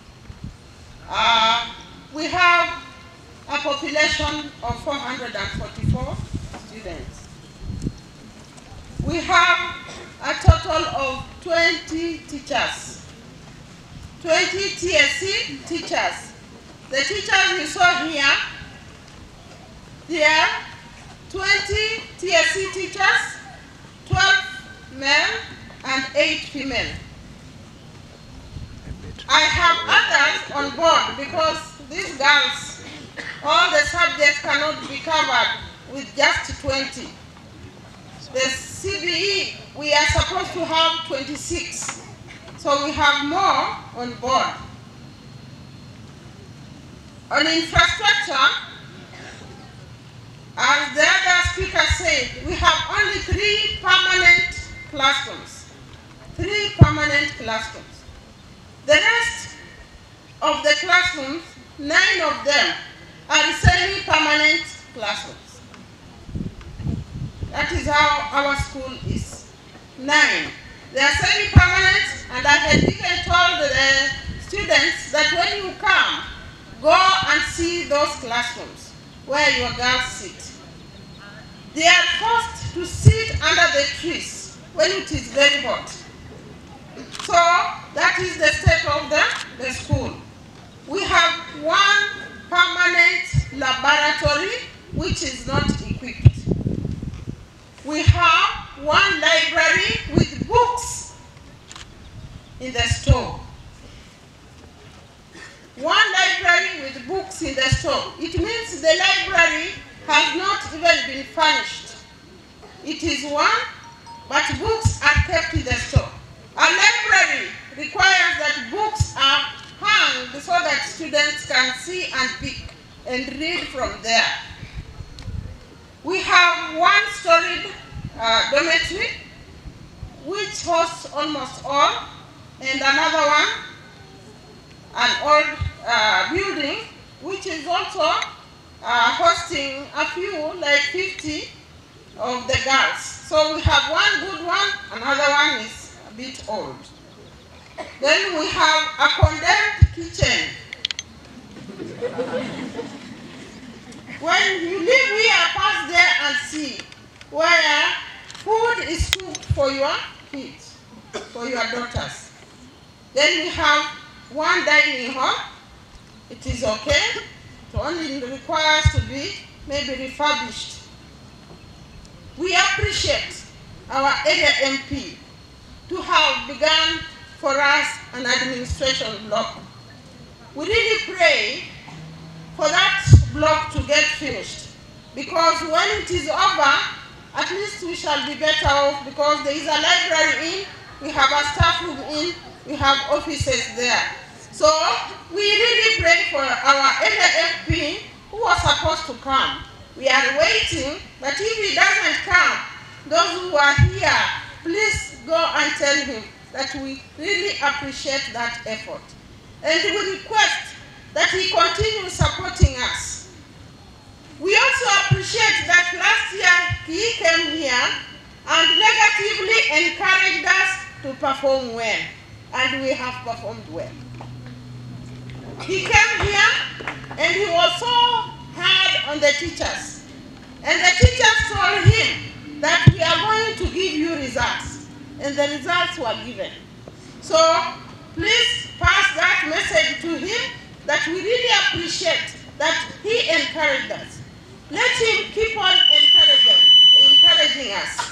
Uh, we have a population of 444 students. We have a total of 20 teachers, 20 TSC teachers. The teachers you saw here, they are 20 TSC teachers, 12 male and 8 female. I have others on board because these girls, all the subjects cannot be covered with just 20. The CBE, we are supposed to have 26. So we have more on board. On infrastructure, as the other speaker said, we have only three permanent classrooms. Three permanent classrooms. The rest of the classrooms, nine of them are semi-permanent classrooms. That is how our school is. Nine. They are semi-permanent and I had even told the students that when you come, go and see those classrooms where your girls sit. They are forced to sit under the trees when it is very hot. So that is the state of the, the school. We have one permanent laboratory which is not equipped. We have one library with books in the store. One library with books in the store. It means the library has not even been furnished. It is one, but books are kept in the store. A library requires that books are hung so that students can see and pick and read from there. We have one storied uh, dormitory which hosts almost all, and another one, an old uh, building which is also uh, hosting a few, like 50 of the girls. So we have one good one, another one is a bit old. Then we have a condemned kitchen. When you live here, pass there and see where food is cooked for your kids, for your daughters. Then we have one dining hall. It is okay. It only requires to be maybe refurbished. We appreciate our area MP to have begun for us an administration block. We really pray for that block to get finished because when it is over, at least we shall be better off because there is a library in, we have a staff room in, we have offices there. So we really pray for our area MP who was supposed to come. We are waiting, but if he doesn't come, those who are here, please go and tell him that we really appreciate that effort. And we request that he continue supporting us. We also appreciate that last year he came here and negatively encouraged us to perform well, and we have performed well. He came here and he was so hard on the teachers. And the teachers told him that we are going to give you results. And the results were given. So please pass that message to him that we really appreciate that he encouraged us. Let him keep on encouraging, encouraging us.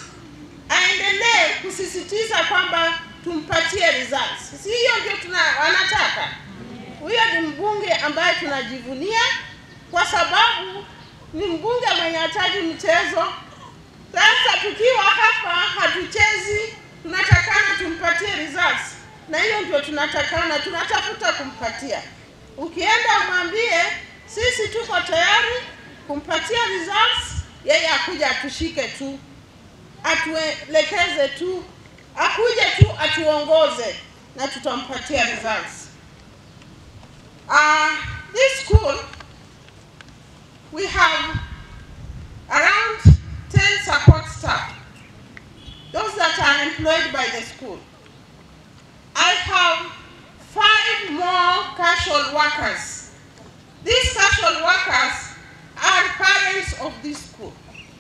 Aendelee kusisitiza kwamba tumpatie results. Si hiyo ndio tuna wanataka. huyo ni mbunge ambaye tunajivunia kwa sababu ni mbunge mwenye hataji mchezo. Sasa tukiwa hapa hatuchezi, tunatakana tumpatie results, na hiyo ndio tunatakana, tunatafuta kumpatia. Ukienda umwambie sisi tuko tayari kumpatia results, yeye akuja atushike tu, atuelekeze tu, akuje tu atuongoze na tutampatia results. Uh, this school we have around 10 support staff, those that are employed by the school. I have five more casual workers. These casual workers are parents of this school.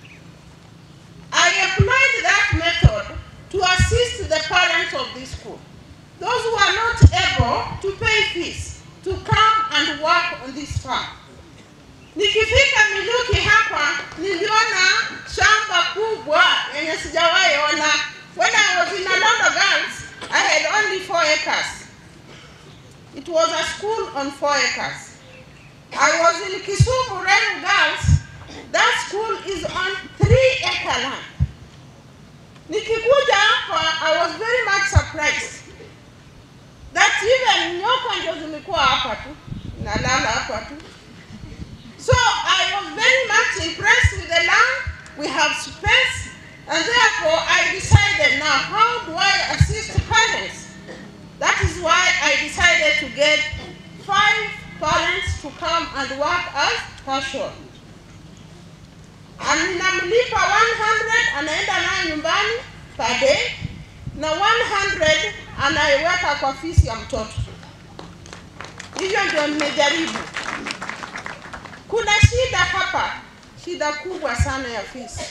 I employed that method to assist the parents of this school. Those who are not able to pay fees to come and work on this farm. Nikifika Miluki hapa niliona shamba kubwa yenye sijawahi ona. When I was in Alondo Girls, I had only four acres. It was a school on four acres. I was in Kisumu Renu Girls. That school is on three acre land. Nikikuja hapa, I was very much surprised that even nyoka ndio zimekuwa hapa tu, nalala hapa tu. So I was very much impressed with the land. We have space, and therefore I decided now how do I assist parents? That is why I decided to get five parents to come and work as casual. And ninamlipa 100 anaenda nayo nyumbani per day na 100 anaiweka kwa fisi ya mtoto. Hivyo ndio nimejaribu. Kuna shida hapa, shida kubwa sana ya fisi,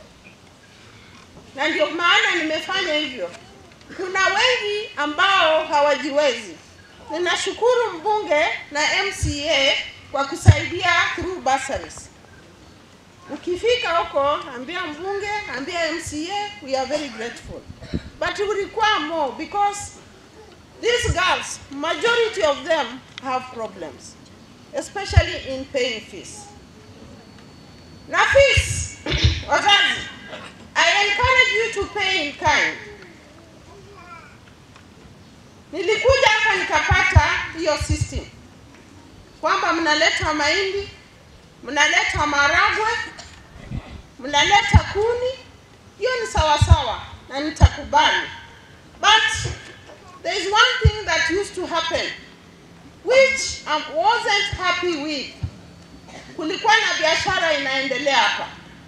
na ndio maana nimefanya hivyo. Kuna wengi ambao hawajiwezi. Ninashukuru mbunge na MCA kwa kusaidia through bursaries. Ukifika huko, ambia mbunge, ambia MCA, we are very grateful. But we require more because these girls, majority of them have problems, especially in paying fees. Na fees, wazazi, I encourage you to pay in kind. Nilikuja hapa nikapata hiyo system kwamba mnaleta mahindi, mnaleta maragwe, mnaleta kuni, hiyo ni sawa sawa na nitakubali. But there is one thing that used to happen which I wasn't happy with. Kulikuwa na biashara inaendelea hapa,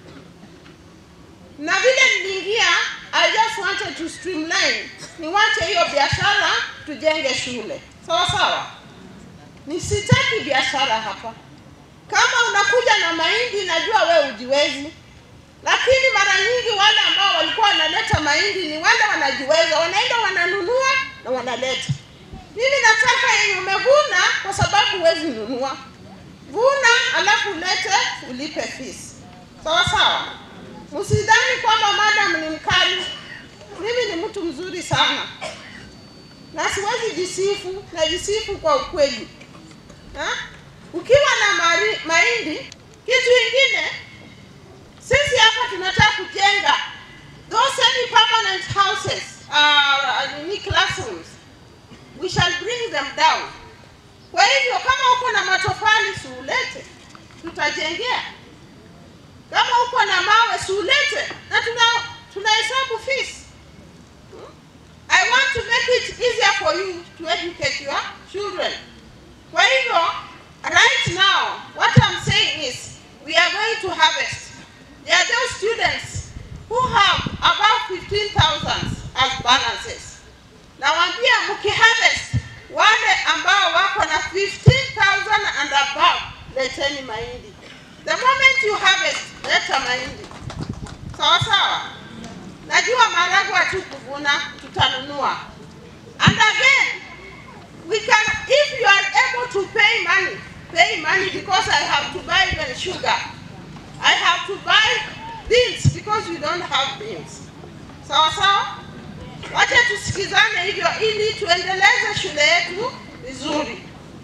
na vile niliingia, I just wanted to streamline, niwache hiyo biashara, tujenge shule sawa sawa. Nisitaki biashara hapa. Kama unakuja na mahindi, najua we ujiwezi, lakini mara nyingi wale ambao walikuwa wanaleta mahindi ni wale wanajiweza, wanaenda wananunua na wanaleta. Mimi nataka yenye umevuna, kwa sababu huwezi nunua, vuna alafu ulete ulipe fees, sawa sawa. Msidhani kwamba madam ni mkali. Mimi ni mtu mzuri sana na siwezi jisifu, najisifu kwa ukweli ha? Ukiwa na mari, mahindi, kitu ingine sisi hapa tunataka kujenga those semi permanent houses uh, ni classrooms we shall bring them down. Kwa hivyo kama uko na matofali siulete, tutajengea. Kama uko na mawe siulete, na tuna tunahesabu fees. I want to make it easier for you to educate your children. Kwa hivyo right now what I'm saying is we are going to harvest. There are those students who have about 15,000 as balances. Nawaambia mkiharvest wale ambao wako na 15,000 and above, leteni mahindi. The moment you harvest, leta mahindi. Sawa sawa. Najua maragwa tu kuvuna, tutanunua. And again, we can, if you are able to pay money, pay money because I have to buy even sugar. I have to buy beans because we don't have beans. Sawa sawa? Wacha tusikizane hivyo ili tuendeleze shule yetu vizuri.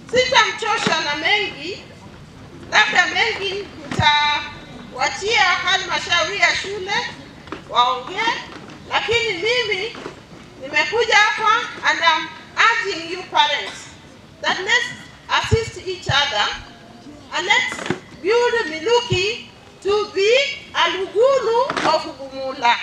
Sitamchosha na mengi, labda mengi nitawachia halmashauri ya shule waongee, lakini mimi nimekuja hapa and I'm urging you parents that let's assist each other and let's build Miluki to be a Lugulu of Bumula.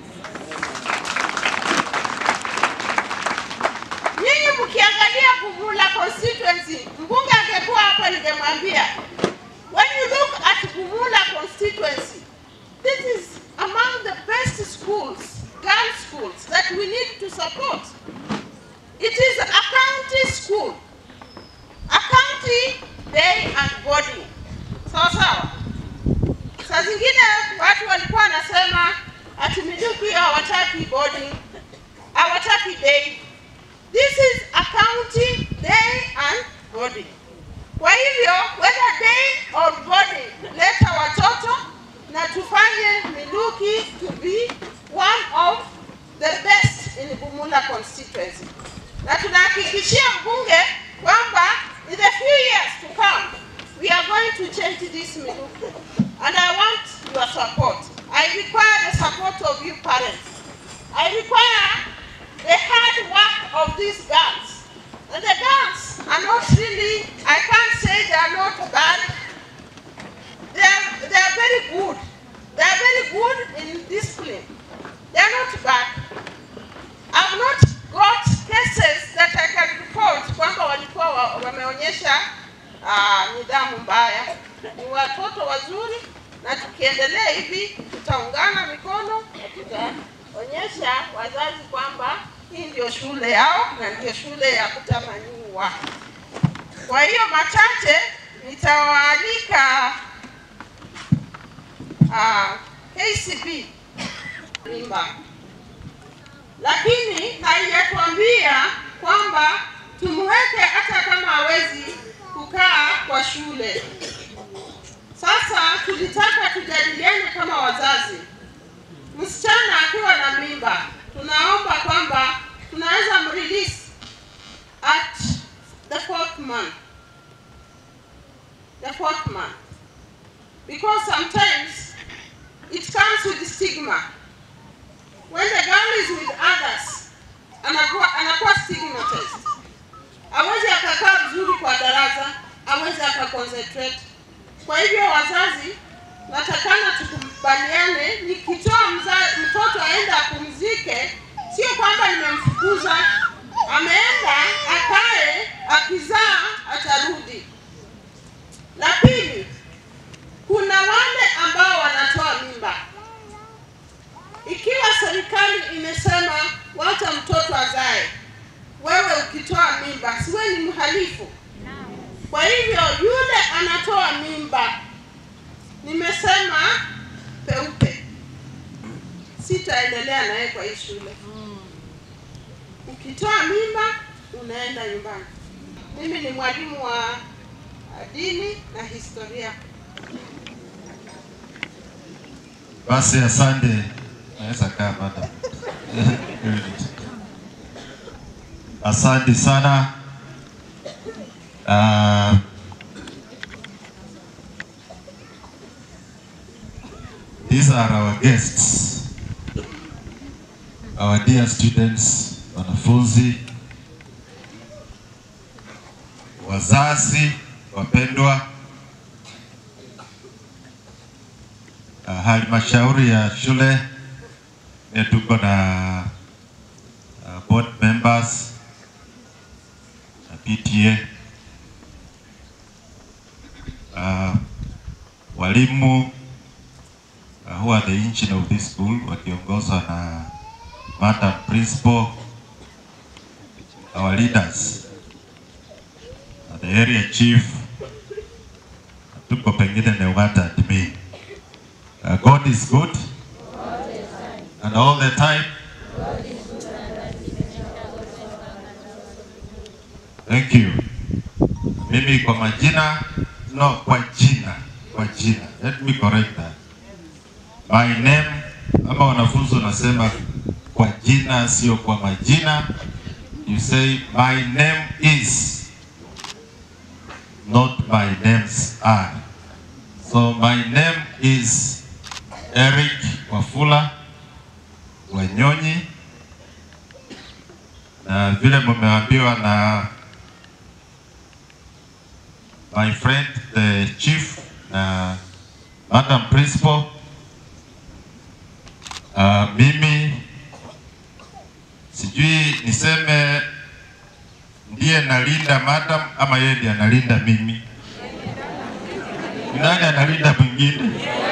Nyinyi mkiangalia Bumula constituency, mbunge angekuwa hapa ningemwambia, when you look at Bumula constituency, this is among the best schools, girls schools that we need to support. It is a county school, a county day and boarding. Sawa sawa. Saa zingine watu walikuwa wanasema ati Miluki hawataki boarding, hawataki day. This is a county day and boarding. Kwa hivyo whether day or boarding, leta watoto na tufanye Miluki to be one of the best in Bumula constituency. Na tunahakikishia mbunge kwamba in the few years to come we are going to change this Miluki. And I want your support. I require the support of you parents. I require the hard work of these girls. And the girls are not really, I can't say they are not bad. They are, they are very good. They are very good in discipline. They are not bad. I've not got cases that I can report kwamba walikuwa wa- wameonyesha uh, nidhamu mbaya. Ni watoto wazuri na tukiendelea hivi tutaungana mikono na tutaonyesha wazazi kwamba hii ndio shule yao na ndio shule ya kutamaniwa. Kwa hiyo machache nitawaalika uh, KCB mimba, lakini haijatuambia kwamba tumweke hata kama hawezi kukaa kwa shule. Sasa tulitaka tujadiliane kama wazazi. Msichana akiwa na mimba, tunaomba kwamba tunaweza mrelease at the fourth month, the fourth month, because sometimes it comes with stigma. When the girl is with others, anakuwa anakuwa stigmatized. Hawezi akakaa vizuri kwa darasa, hawezi akaconcentrate. Kwa hivyo wazazi, natakana tukubaliane, nikitoa mza- mtoto aende apumzike, sio kwamba nimemfukuza, ameenda akae, akizaa atarudi. La pili, kuna wale ambao wanatoa mimba. Ikiwa serikali imesema wacha mtoto azae, wewe ukitoa mimba, siwe ni mhalifu? Kwa hivyo yule anatoa mimba, nimesema peupe, sitaendelea naye kwa hii shule. Ukitoa mimba unaenda nyumbani. Mimi ni mwalimu wa dini na historia. Basi asante, naweza kaa madam. Asante sana. Uh, these are our guests, our dear students, wanafunzi, wazazi wapendwa, uh, halmashauri ya shule pia tuko na uh, board members na PTA uh, walimu uh, who are the engine of this school wakiongozwa na madam principal, our leaders, uh, the area chief, tuko pengine Newata admin. Uh, God is good and all the time. Thank you. Mimi kwa majina, no, kwa jina, kwa jina. Let me correct that. My name, ama wanafunzi wanasema kwa jina, sio kwa majina. You say my name is not my names are. So my name is Eric Wafula Wanyonyi, na vile mumeambiwa na my friend the chief na madam principal, uh, mimi sijui niseme ndiye nalinda madam ama yeye ndiye analinda mimi. Ni Nani analinda mwingine?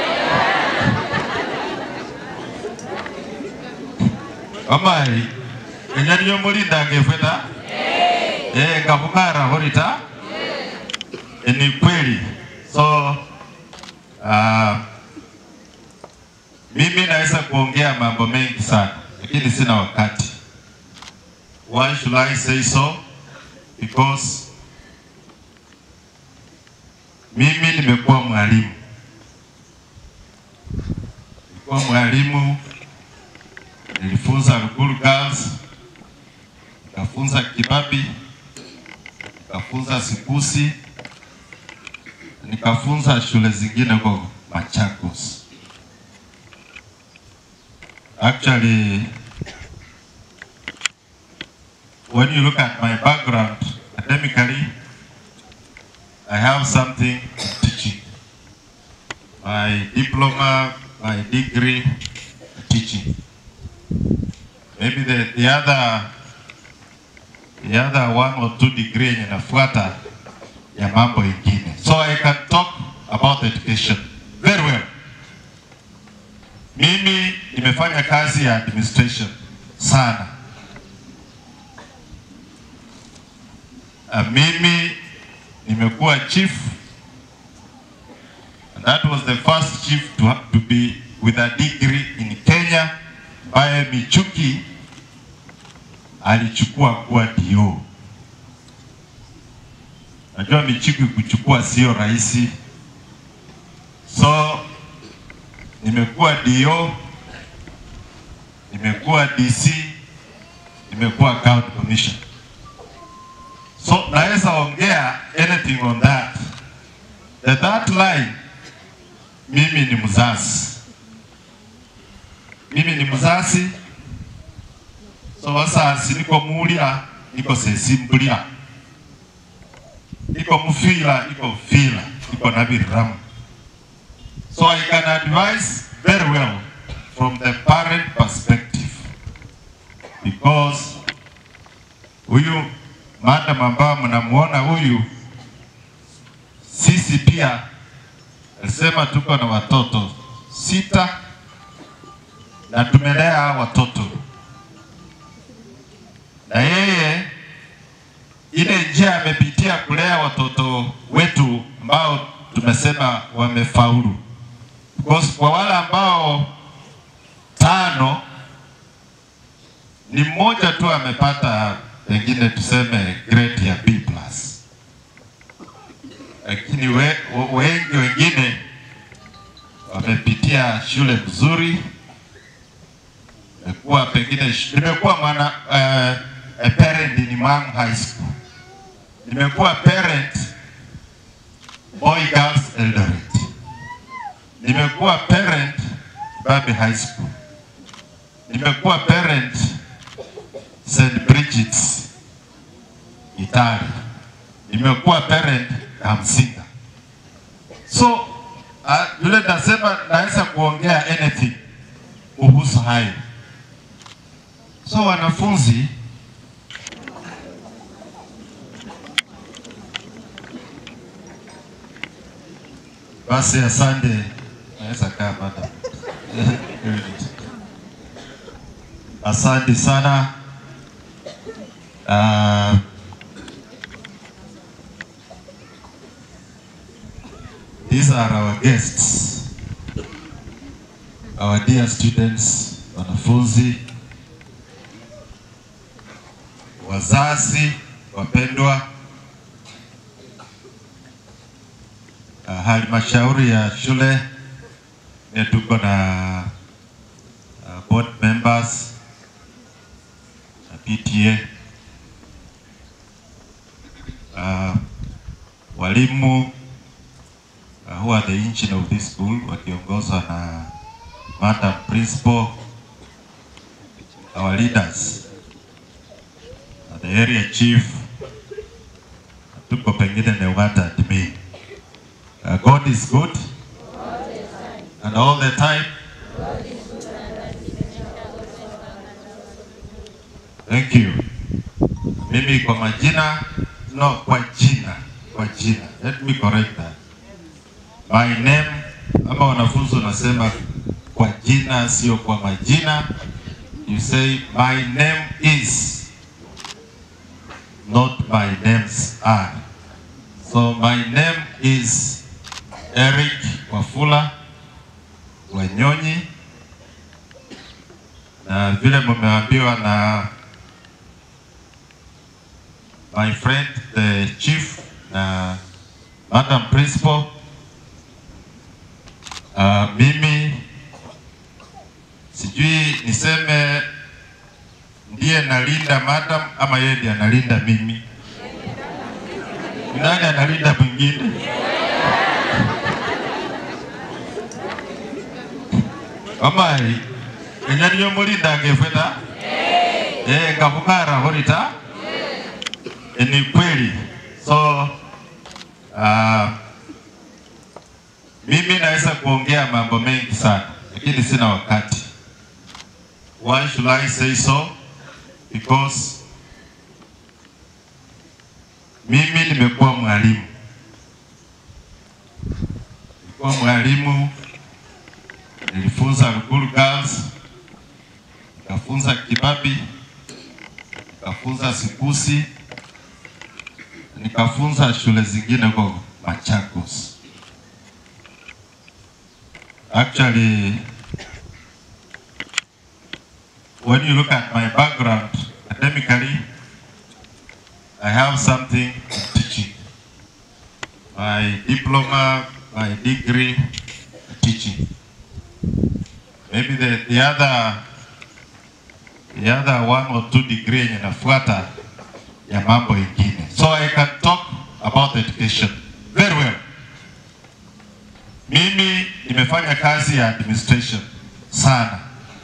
Omai, enya niyo mulinda ngefeta eh, ngavung'ara horita Eh, ni kweli. So uh, mimi naweza kuongea mambo mengi sana, lakini sina wakati. Why should I say so? Because mimi nimekuwa mwalimu, nilikuwa mwalimu, nilifunza Ruguru Girls, nikafunza Kibabi, nikafunza Sikusi, nikafunza shule zingine huko Machakos. Actually, when you look at my background academically, I have something in teaching. My diploma, my degree, teaching. Maybe the, the other the other one or two degree yenye nafuata ya mambo ingine. So I can talk about education very well. Mimi nimefanya kazi ya administration sana. Uh, mimi nimekuwa chief and that was the first chief to, ha- to be with a degree in Kenya ambaye Michuki alichukua kuwa DO. Najua Michuki kuchukua sio rahisi, so nimekuwa DO, nimekuwa DC, nimekuwa county commissioner. So naweza ongea anything on that. The that line, mimi ni mzazi, mimi ni mzazi, so wasasi niko mulira niko sesimbulira niko mufila niko fila niko nabiramu so I can advise very well from the parent perspective because huyu madam ambao mnamuona huyu, sisi pia alisema tuko na watoto sita na tumelea hao watoto, na yeye ile njia amepitia kulea watoto wetu ambao tumesema wamefaulu, because kwa wale ambao tano ni mmoja tu amepata pengine tuseme grade ya B plus, lakini we, we- wengi wengine wamepitia shule nzuri. Nimekuwa pengine sh- nimekuwa mwana uh, a parent in Mang High School, nimekuwa parent Boy Girls Eldoret, nimekuwa parent Babi High School, nimekuwa parent St. Bridget's Itali, nimekuwa parent Kamsinga. So uh, vile nasema naweza kuongea anything kuhusu hayo. So wanafunzi basi, asante, naweza kaa madam. Asante sana. Uh, these are our guests, our dear students, wanafunzi, wazazi wapendwa, uh, halmashauri ya shule ne tuko na uh, board members na PTA uh, walimu uh, who are the engine of this school wakiongozwa na madam principal, our leaders, uh, the area chief, tuko pengine Newata admin. Uh, God is good and all the time. Thank you. Mimi kwa majina, no, kwa jina, kwa jina. Let me correct that. My name, ama wanafunzi wanasema kwa jina, sio kwa majina. You say my name is, not my names are. So my name is Eric Wafula Wanyonyi, na vile mumeambiwa na my friend the chief na madam principal, uh, mimi sijui niseme ndiye nalinda madam ama yeye ndiye analinda mimi. Ni Nani analinda mwingine? Omai, enya niyo mulinda ngefweta eh, ngavung'ara horita Eh, ni kweli. So uh, mimi naweza kuongea mambo mengi sana, lakini sina wakati. Why should I say so? Because mimi nimekuwa mwalimu, nilikuwa mwalimu, nilifunza Ruguru Girls, nikafunza Kibabi, nikafunza Sikusi, nikafunza shule zingine huko Machakos. Actually, when you look at my background academically, I have something in teaching. My diploma, my degree, teaching. Maybe the, the other the other one or two degree yenye nafuata ya mambo ingine. So I can talk about education very well. Mimi nimefanya kazi ya administration sana.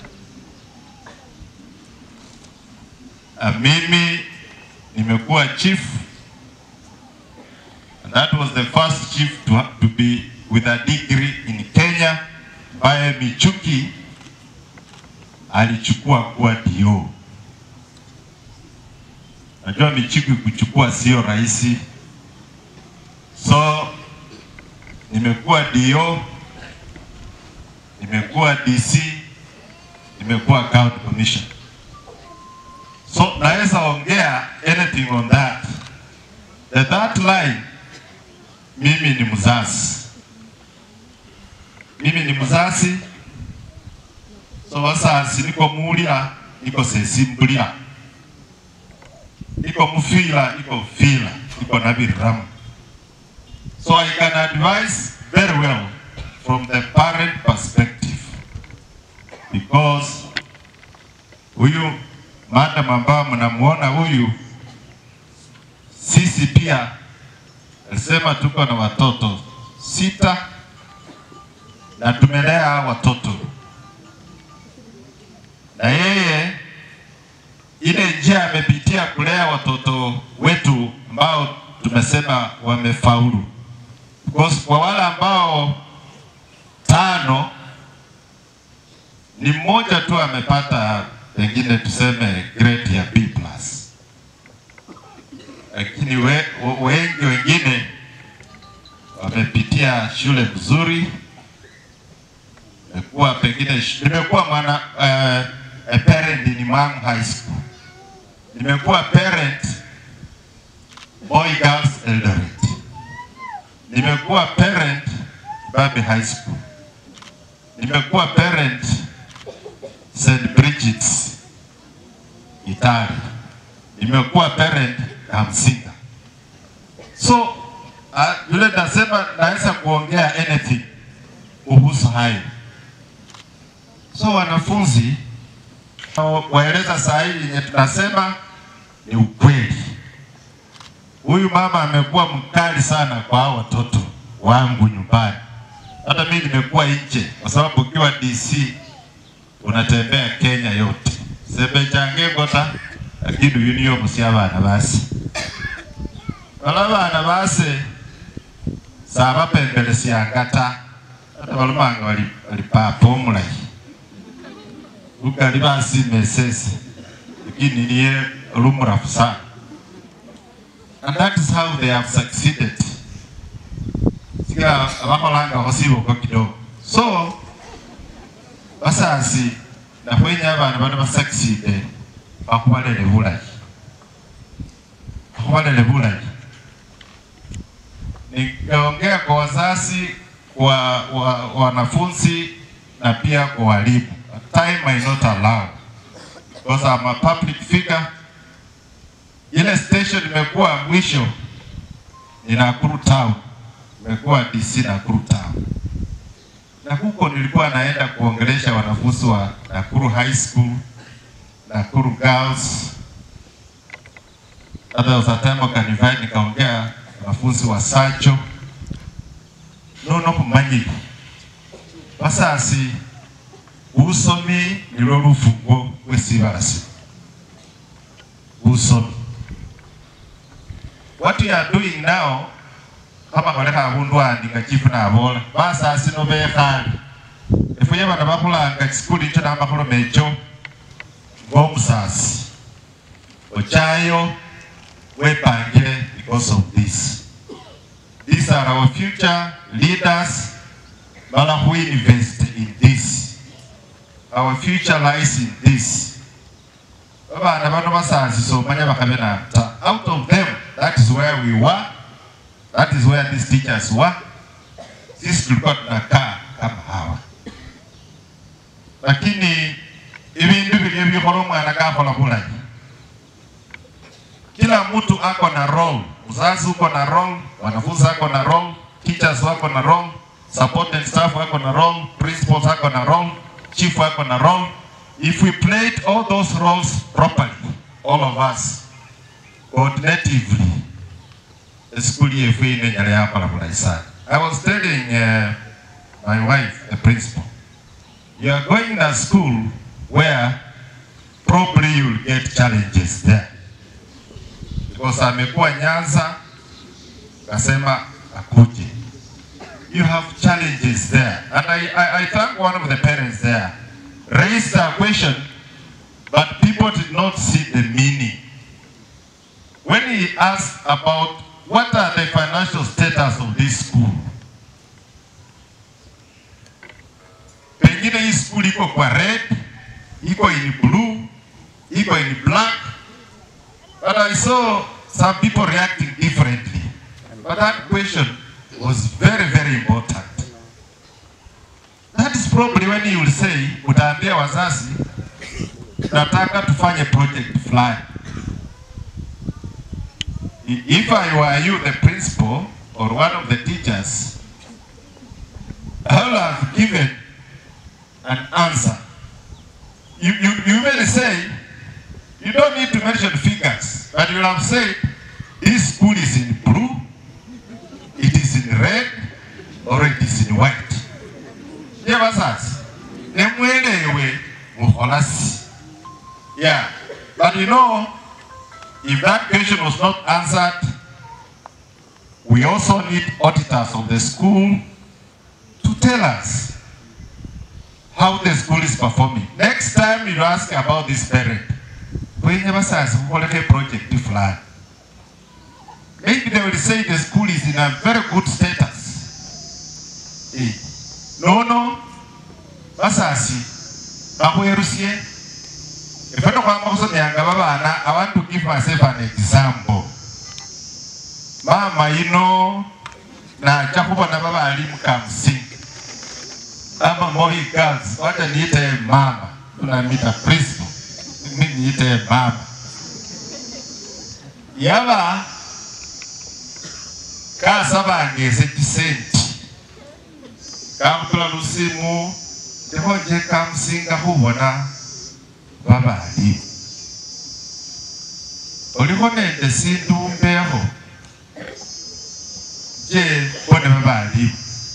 Uh, mimi nimekuwa chief and that was the first chief to, ha- to be with a degree in Kenya ambaye Michuki alichukua kuwa DO. Najua Michuki kuchukua sio rahisi, so nimekuwa DO, nimekuwa DC, nimekuwa county commissioner. So naweza ongea anything on that. The that line, mimi ni mzazi, mimi ni mzazi, so wasasi niko mulia, niko sesimbulia, niko mufila, niko fila, niko nabiramu. So I can advise very well from the parent perspective because huyu madam ambao mnamuona huyu, sisi pia alisema tuko na watoto sita na tumelea hao watoto, na yeye ile njia amepitia kulea watoto wetu ambao tumesema wamefaulu, because kwa wale ambao tano ni mmoja tu amepata pengine tuseme grade ya B plus, lakini we, we- wengi wengine wamepitia shule mzuri. Nimekuwa pengine sh- nimekuwa mwana uh, a parent in Mang High School, nimekuwa parent Boy Girls Eldoret, nimekuwa parent Babi High School, nimekuwa parent St. Bridget's Itali, nimekuwa parent Kamsinga. So uh, yule nasema naweza kuongea anything kuhusu hayo. So wanafunzi waeleza saa hii yenye tunasema ni ukweli. huyu mama amekuwa mkali sana kwa hao watoto wangu nyumbani. Hata mimi nimekuwa nje, kwa sababu ukiwa DC unatembea Kenya yote sebe change gota lakini uyu musya abana base bala abana base sabapembelesyanga ta hata balumanga bali bali papa omulayi ukali basima esese lakini niye olumurafu sana and that is how they have succeeded sika abakholanga khosiboko kidogo so basasi nakhwenya abana bano basucceede bakhubalele bulayi bakhubalele bulayi nikaongea kwa wazazi wa, wa wanafunzi na pia kwa walimu time I not allow because I'm a public figure ile station imekuwa mwisho ni Nakuru town imekuwa DC Nakuru town na huko nilikuwa naenda kuongelesha wanafunzi wa Nakuru High School, Nakuru Girls. Hata was a time wakanivite nikaongea wanafunzi wa Sacho nono kumanyiri basasi busomi nilwo lufungo lwesibalasi busomi what you are doing now kama koleka abundu andi nga chifu nabola basasi no bekhale efuye bana bakhulanga chisikuli nicho namakhuloma echo ng'omusasi ochayo wepangile because of this these are our future leaders bala who invest in this our future lies in this babana bano basasi somanya bakhabe nata out of them that is where we were that is where these teachers were sisi tulikuwa tunakaa kama hawa lakini ibindu bilio bikhola omwana kakhola bulayi kila mtu ako na role mzazi uko na role wanafunzi ako na role teachers wako na role supporting staff wako na role principals wako na role chief wako na role if we played all those roles properly all of us coordinatively school yefu ine nyala yakhola bulayi sana i was telling uh, my wife the principal you are going to school where probably you'll get challenges there because amekuwa Nyanza kasema akuje. You have challenges there and I, I, I thank one of the parents there raised a question but people did not see the meaning. When he asked about what are the financial status of this school, pengine hii school iko kwa red, iko in blue, iko in black, But I saw some people reacting differently. But that question was very, very important. That is probably when you will say, utaambia wazazi, nataka tufanye project fulani. I- If I were you, the principal, or one of the teachers, I would have given an answer. You, you, you may say, you don't need to mention figures, but you will have said, this school is in blue, it is in red, or it is in white. Yeah, wazazi, nemwelewe mukholasi. Yeah, but you know, if that question was not answered, we also need auditors of the school to tell us how the school is performing. Next time you ask about this parent, kwenye basazi kukholekho project fulani maybe they will say the school is in a very good status Eh, nono basasi bakhwerusye efe nokhwama khusomyanga babana i want to give myself an example mama yino nacha khubona babalimu kamusingi ama moi girls wacha niite mama tunamita principal mimi niite mama yaba kasabangese chisenti kamutula lusimu tehoje kamusinga khubona babalimu olikho nende sindu mbekho je mbone baba alimu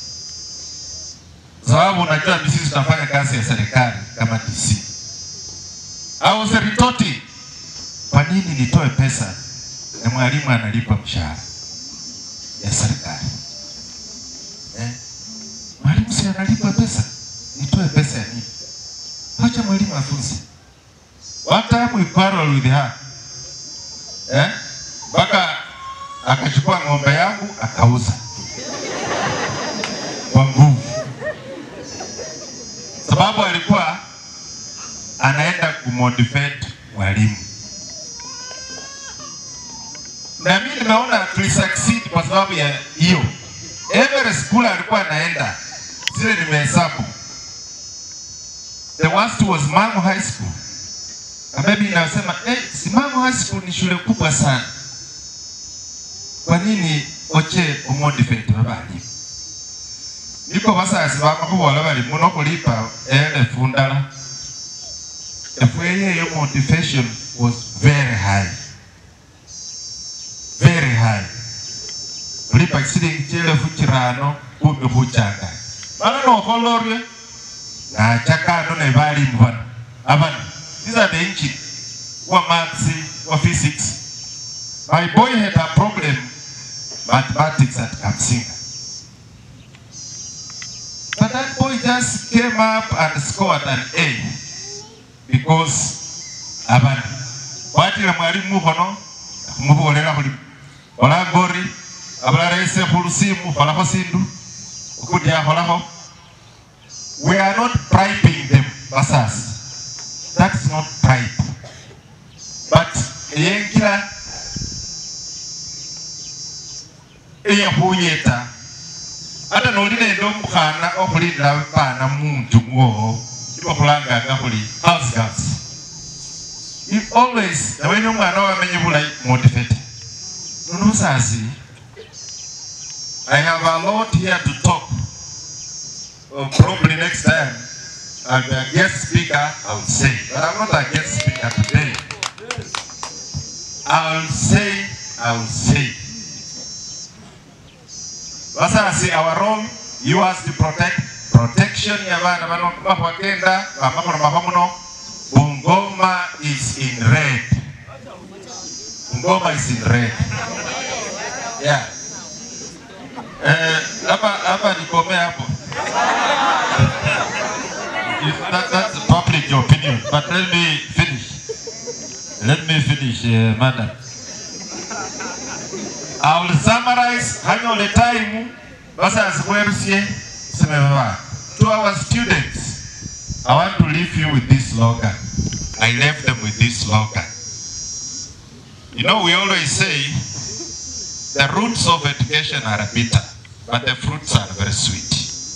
sababu unajua ni sisi tunafanya kazi ya serikali kama DC au seritoti kwa nini nitoe pesa na mwalimu analipa mshahara ya serikali eh? mwalimu si analipwa pesa nitoe pesa ya nini wacha mwalimu afunze one time we quarrel with her eh? mpaka akachukua ng'ombe yangu akauza kwa nguvu sababu alikuwa anaenda kumotivate walimu na mimi nimeona tulisucceed kwa sababu ya hiyo. Every school alikuwa anaenda zile nimehesabu. The worst was Mangu High School. Na maybe inasema eh, si Mangu High School ni shule kubwa sana. Kwa nini oche umotivate babali? Niko basasi bamakubola bali muno kulipa elefu ndala. Efweye yo motivation was very high very high ulipa silingi chielefu chirano kumi khuchanga mana nokholorwe nachakano ne balimu bano abana these are the engine wa maths wa physics my boy had a problem mathematics at Kamsinga but that boy just came up and scored an A because abana watile mwalimu mukhono khumubolera khuli ola gori abalala ise khulusimu kholakho sindu ukundi akholakho we are not bribing them basasi that's not bribe but eyengila eyakhuyeta ata noli nende omukhana okhulindila bana munju mwowo ibakhulanganga khuli house girls you always naweni omwana wamenye bulayi motivate nono musasi I have a lot here to talk. Uh, probably next time I'll be a guest speaker, I will say. But I'm not a guest speaker today. I will say, I will say. Basasi, our role, yours to protect, protection ya bana bano bakwagenda bamakono mahomuno Bungoma is in red. Bungoma is in red. Yeah. Eh, hapa hapa nikome hapo. If that, that's public opinion, but let me finish. Let me finish, uh, madam. I will summarize hang on the time basa asikwerusie semebaba. To our students, I want to leave you with this slogan. I left them with this slogan. You know, we always say the roots of education are bitter, but the fruits are very sweet.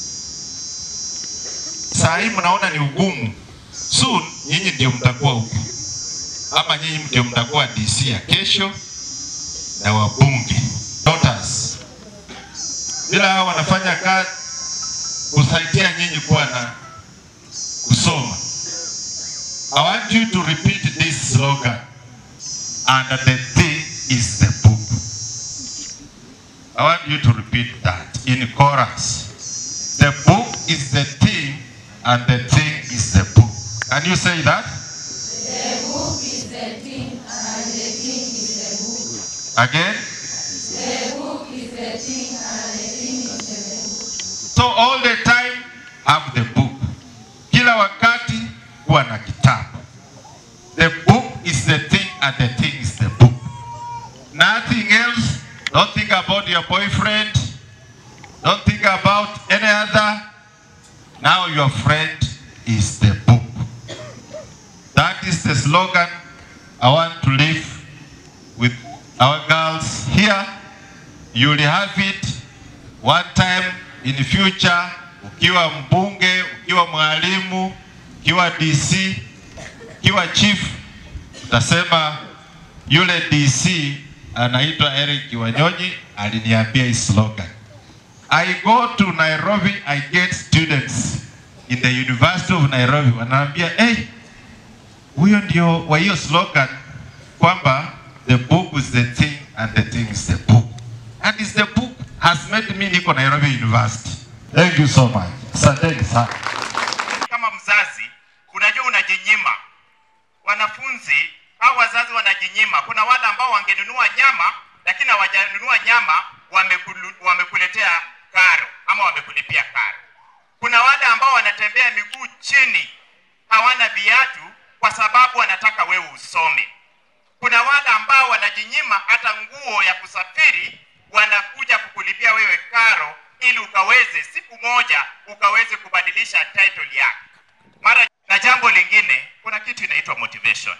Saa hii mnaona ni ugumu. Soon nyinyi ndio mtakuwa huku, ama nyinyi ndio mtakuwa DC ya kesho na wabunge daughters. Bila hao wanafanya kazi kusaidia nyinyi kuwa na kusoma. I want you to repeat this slogan. And the thing is the book. I want you to repeat that in chorus. The book is the thing, and the thing is the book. Can you say that? The book is the thing, and the thing is the book. Again? The book is the thing, and the thing is the book. So all the time have the book. Kila wakati kuwa na kitabu. The book is the thing and the thing is the book. Nothing else. Don't think about your boyfriend. Don't think about any other. Now your friend is the book. That is the slogan I want to leave with our girls here. You will have it one time in the future, ukiwa mbunge, ukiwa mwalimu, ukiwa DC, ukiwa chief, utasema yule DC anaitwa Eric Wanyonyi aliniambia hii slogan. I go to Nairobi, I get students in the University of Nairobi wanaambia hey, huyo ndio wa hiyo slogan kwamba the book is the thing and the thing is the book. And is the book has many eti mimi niko Nairobi University. Thank you so much. Asanteni sana. kama mzazi unajua unajinyima wanafunzi au wazazi wanajinyima kuna wale ambao wangenunua nyama lakini hawajanunua nyama wamekulu, wamekuletea karo ama wamekulipia karo kuna wale ambao wanatembea miguu chini hawana viatu kwa sababu wanataka wewe usome kuna wale ambao wanajinyima hata nguo ya kusafiri wanakuja kukulipia wewe karo ili ukaweze siku moja ukaweze kubadilisha title yako mara na jambo lingine kuna kitu inaitwa motivation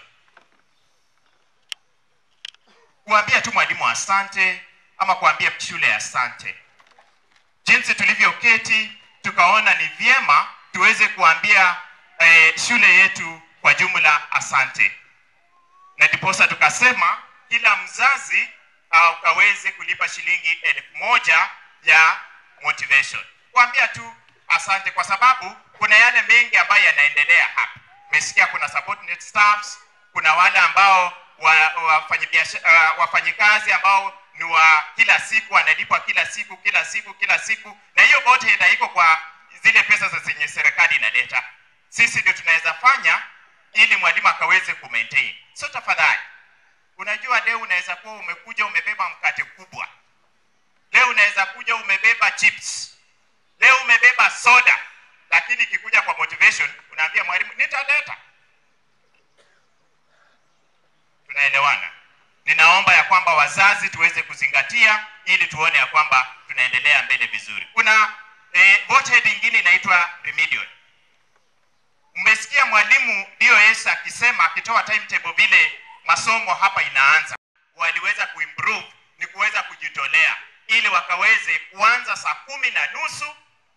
kuambia tu mwalimu asante ama kuambia shule asante jinsi tulivyoketi tukaona ni vyema tuweze kuambia eh, shule yetu kwa jumla asante na ndiposa tukasema kila mzazi uh, ukaweze kulipa shilingi elfu moja ya motivation kuambia tu asante kwa sababu kuna yale mengi ambayo yanaendelea hapa umesikia kuna subordinate staffs kuna wale ambao wa, wafanyibiashara uh, wafanyikazi ambao ni wa kila siku wanalipwa kila siku kila siku kila siku na hiyo yote iko kwa zile pesa za zenye serikali inaleta sisi ndio tunaweza fanya ili mwalimu akaweze kumaintain so tafadhali unajua leo unaweza kuwa umekuja umebeba mkate kubwa leo unaweza kuja umebeba chips leo umebeba soda lakini ikikuja kwa motivation unaambia mwalimu nitaleta tunaelewana ninaomba ya kwamba wazazi tuweze kuzingatia ili tuone ya kwamba tunaendelea mbele vizuri kuna eh, bothead ingine inaitwa remedial mmesikia mwalimu dos akisema akitoa timetable vile masomo hapa inaanza waliweza kuimprove ni kuweza kujitolea ili wakaweze kuanza saa kumi na nusu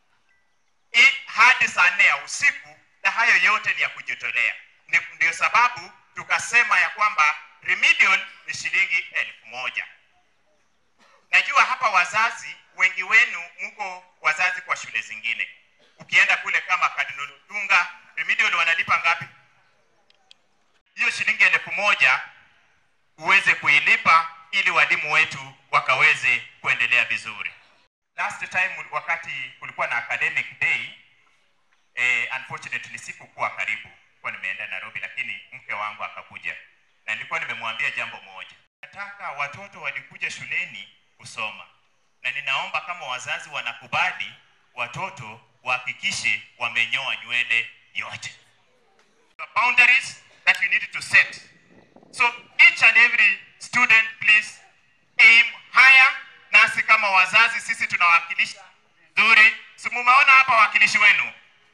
i- hadi saa nne ya usiku na hayo yote ni ya kujitolea Ndi- ndio sababu tukasema ya kwamba remedial ni shilingi elfu moja najua hapa wazazi wengi wenu mko wazazi kwa shule zingine ukienda kule kama Cardinal Dunga remedial wanalipa ngapi hiyo shilingi elfu moja uweze kuilipa ili walimu wetu wakaweze kuendelea vizuri last time wakati kulikuwa na academic day eh, unfortunately sikukuwa karibu kwa nimeenda Nairobi lakini mke wangu akakuja na nilikuwa nimemwambia jambo moja nataka watoto walikuja shuleni kusoma na ninaomba kama wazazi wanakubali watoto wahakikishe wamenyoa nywele yote the boundaries that we need to set so each and every student please aim higher nasi kama wazazi sisi tunawakilisha vizuri si mumeona hapa wawakilishi wenu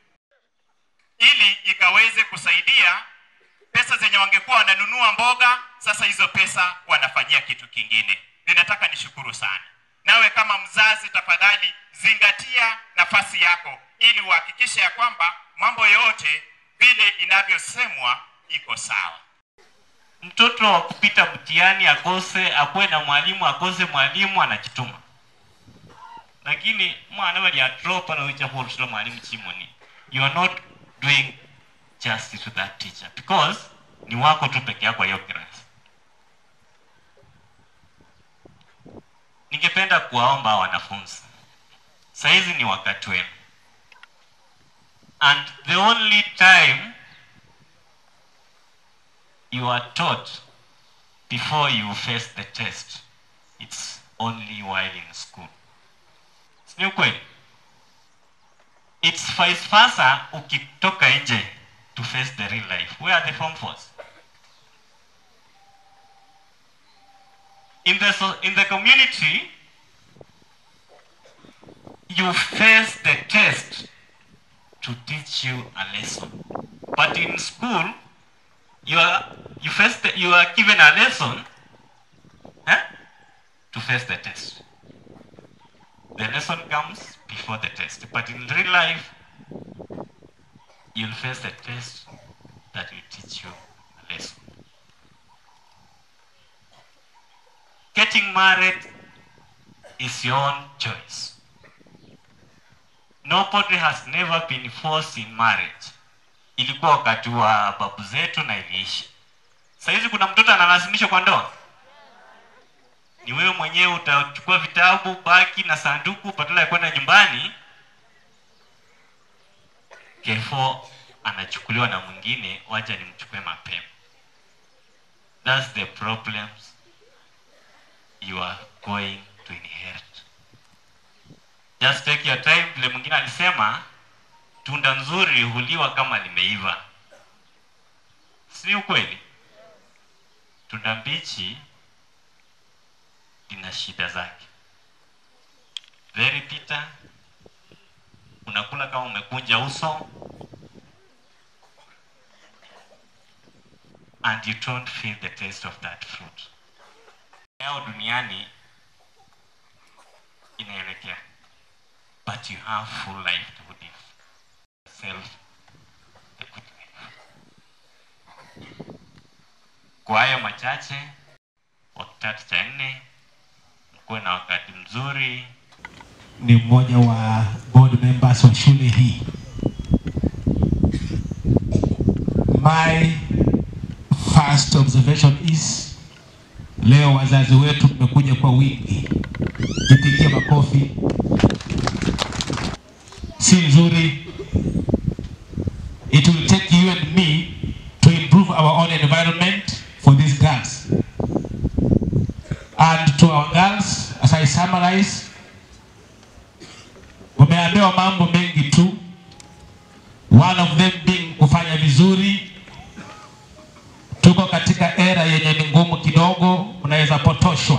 ili ikaweze kusaidia pesa zenye wangekuwa wananunua mboga sasa hizo pesa wanafanyia kitu kingine ninataka nishukuru sana nawe kama mzazi tafadhali zingatia nafasi yako ili uhakikishe ya kwamba mambo yote vile inavyosemwa iko sawa mtoto wa kupita mtihani akose akuwe na mwalimu akose mwalimu anachituma lakini mwana bali atropa na ucha kurusha mwalimu chimoni you are not doing justice to that teacher because ni wako tu peke yako hiyo class ningependa kuwaomba hawa wanafunzi saizi ni wakati wenu and the only time you are taught before you face the test it's only while in school ni ukweli it's vice versa ukitoka nje to face the real life where are the form force in the so, in the community you face the test to teach you a lesson but in school you are you face the, you are given a lesson eh, to face the test the lesson comes before the test but in real life you'll face the test that will teach you a lesson getting married is your own choice nobody has never been forced in marriage ilikuwa wakati wa babu zetu na iliisha sahizi kuna mtoto analazimishwa kwa ndoa ni wewe mwenyewe utachukua vitabu, baki na sanduku badala ya kwenda nyumbani. K4 anachukuliwa na mwingine, wacha nimchukue mapema. That's the problems you are going to inherit. Just take your time. Vile mwingine alisema, tunda nzuri huliwa kama limeiva, si ukweli? Tunda mbichi lina shida zake. Very bitter, unakula kama umekunja uso and you don't feel the taste of that fruit. Leo duniani inaelekea, but you have full life to live. Self a good life. Kwa hayo machache, wa kitatu cha nne, mkuwe na wakati mzuri. ni mmoja wa board members wa shule hii. My first observation is leo wazazi wetu tumekuja kwa wingi, jipigie makofi. Si nzuri. It will take you and me to improve our own environment for these girls. And to our girls, as I summarize, wameambiwa mambo mengi tu, one of them being kufanya vizuri. Tuko katika era yenye ni ngumu kidogo, unaweza potoshwa,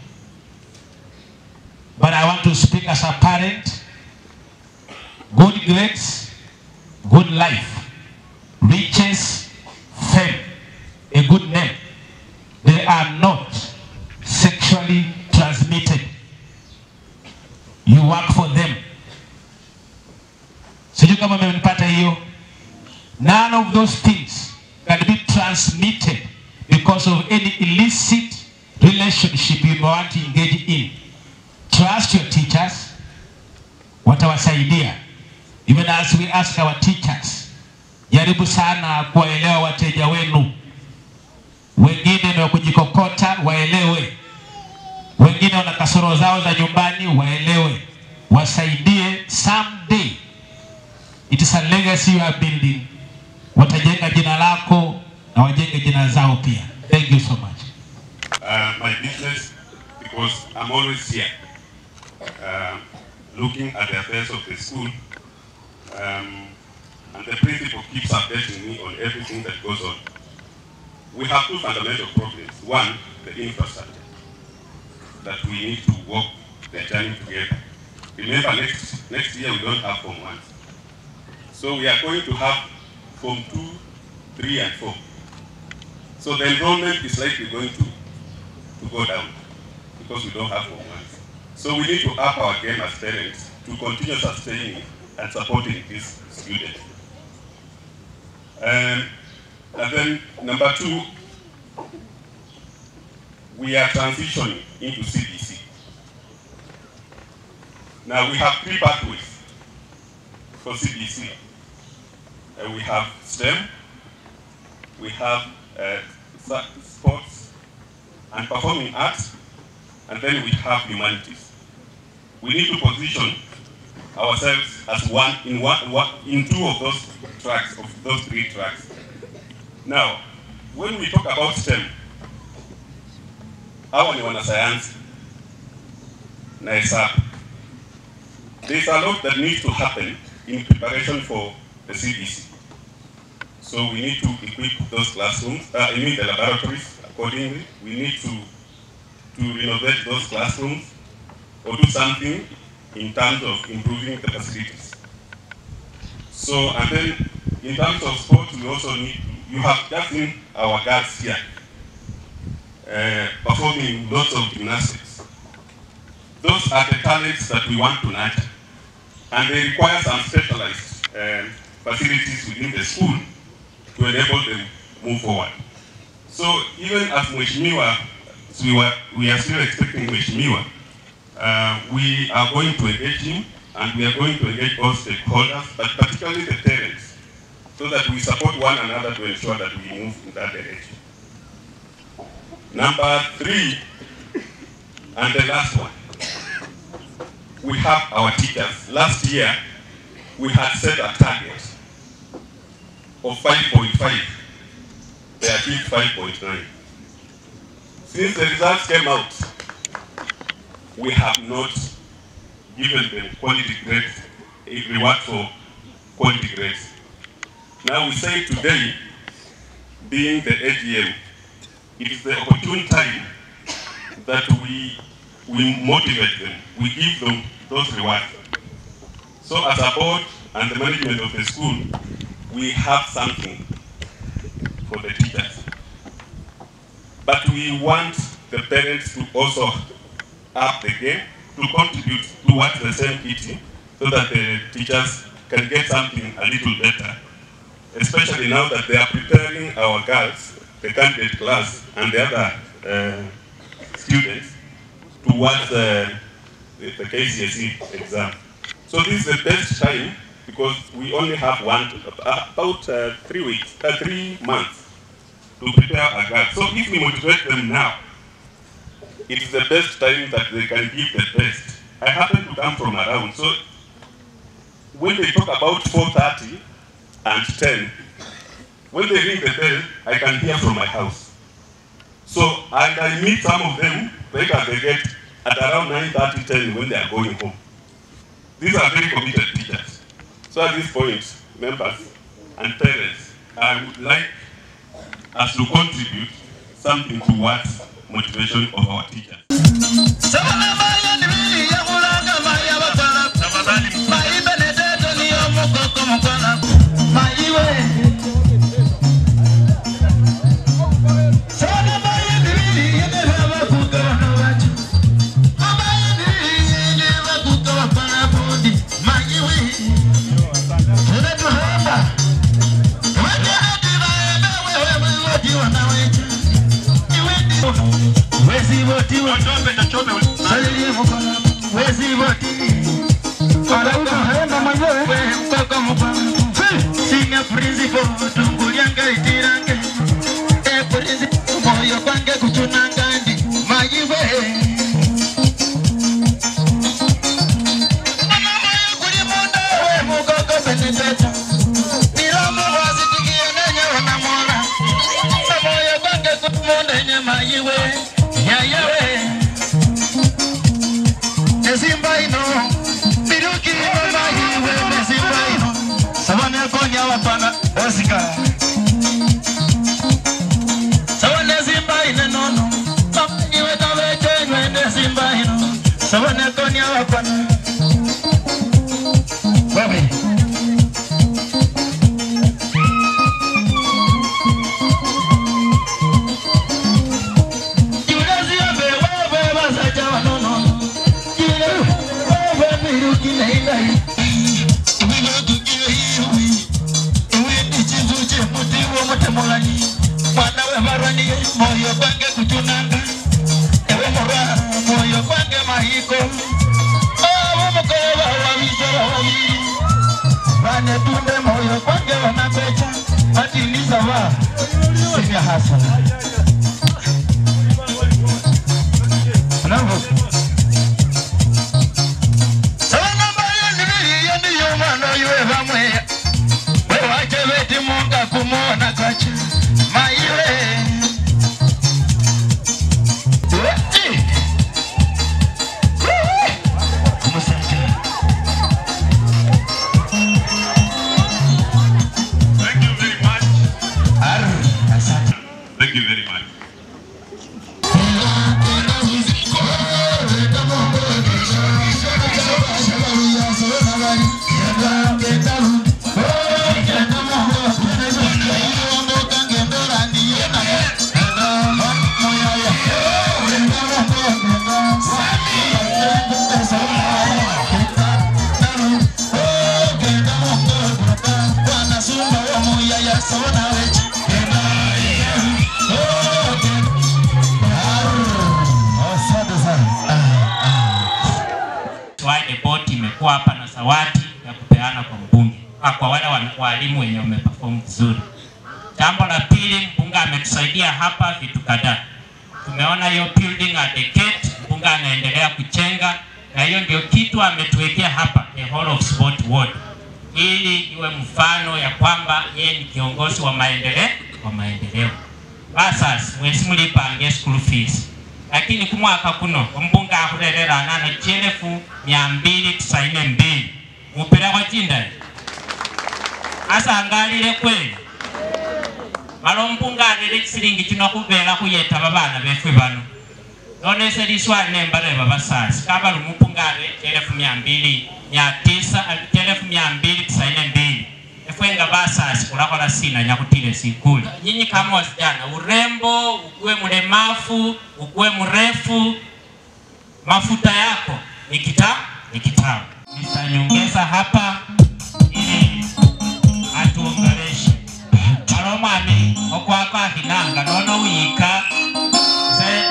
but I want to speak as a parent. Good grades, good life, riches, fame, a good name, they are not sexually transmitted. You work for them. Sijui kama mmenipata hiyo. None of those things can be transmitted because of any illicit relationship you want to engage in. Trust your teachers, watawasaidia. Even as we ask our teachers, jaribu sana kuwaelewa wateja wenu. Wengine ni wa kujikokota, waelewe. Wengine wana kasoro zao za nyumbani, waelewe, wasaidie. Someday it is a legacy you are building. Watajenga jina lako na wajenge jina zao pia. Thank you so much. uh, my business because I'm always here uh, looking at the affairs of the school. Um, and the principal keeps updating me on everything that goes on. We have two fundamental problems. One, the infrastructure, that we need to work the journey together. Remember, next, next year we don't have Form 1. So we are going to have Form 2, 3, and 4. So the enrollment is likely going to to go down because we don't have Form 1. So we need to up our game as parents to continue sustaining and supporting these students. Um, and then number two, we are transitioning into CBC. Now we have three pathways for CBC. Uh, we have STEM, we have uh, sa- sports and performing arts, and then we have humanities. We need to position ourselves as one in one, one in two of those tracks of those three tracks. Now, when we talk about STEM, hawa ni wanasayansi na hesabu. There's a lot that needs to happen in preparation for the CBC. So we need to equip those classrooms, uh, I mean the laboratories accordingly. We need to, to renovate those classrooms or do something in terms of improving the facilities. So, and then in terms of sports, we also need, you have just seen our girls here uh, performing lots of gymnastics. Those are the talents that we want to nurture. And they require some specialized um, facilities within the school to enable them move forward. So even as Mheshimiwa, so we, were, we are still expecting Mheshimiwa, uh, we are going to engage him and we are going to engage all stakeholders, but particularly the parents, so that we support one another to ensure that we move in that direction. Number three, And the last one, we have our teachers. Last year, we had set a target of 5.5. They achieved 5.9. Since the results came out, we have not given them quality grades, a reward for quality grades. Now we say today, being the AGM, it is the opportune time that we we motivate them, we give them those rewards. So as a board and the management of the school, we have something for the teachers. But we want the parents to also up the game to contribute towards the same kitty so that the teachers can get something a little better. Especially now that they are preparing our girls, the candidate class and the other uh, students towards uh, the, the KCSE exam. So this is the best time because we only have one, about uh, three weeks, uh, three months to prepare our girls. So if we motivate them now, it is the best time that they can give the best. I happen to come from around, so when they talk about 4.30 and 10, when they ring the bell, I can hear from my house. So, and I meet some of them later they get at around 9.30, 10 when they are going home. These are very committed teachers. So at this point, members and parents, I would like us to contribute something towards motivation of our teachers. Thank you very much. Wide Board imekuwa hapa na zawadi ya kupeana kwa mbunge ah, kwa wale wa- walimu wenye wameperform vizuri. Jambo la pili, mbunge ametusaidia hapa vitu kadhaa. Tumeona hiyo building at the gate, mbunge mbunge anaendelea kuchenga, na hiyo ndio kitu ametuwekea hapa the whole of sport ward, ili iwe mfano ya kwamba yeye ni kiongozi wa maendeleo wa maendeleo. Basasi mwesi mulipange school fees lakini kumwaka kuno ombunge akhurerera anano chielefu mia mbili tisaini mbili mupilekho chindayi asangalile kweli mala ombunge arere chisilingi chino khubela khuyeta babana befwe bano none ese liswali nembareba basasi kabali omumbunge arere chielefu mia mbili mia tisa chielefu mia mbili tisaini mbili efwe nga basasi khulakhola sina nyakutile sikuli nyinyi kama wasijana urembo ukuwe mlemafu ukuwe mrefu mafuta yako ni kita ni kitabu nitanyongeza hapa ili atuongeleshe malo mwami okwako ahinanga nono uyika se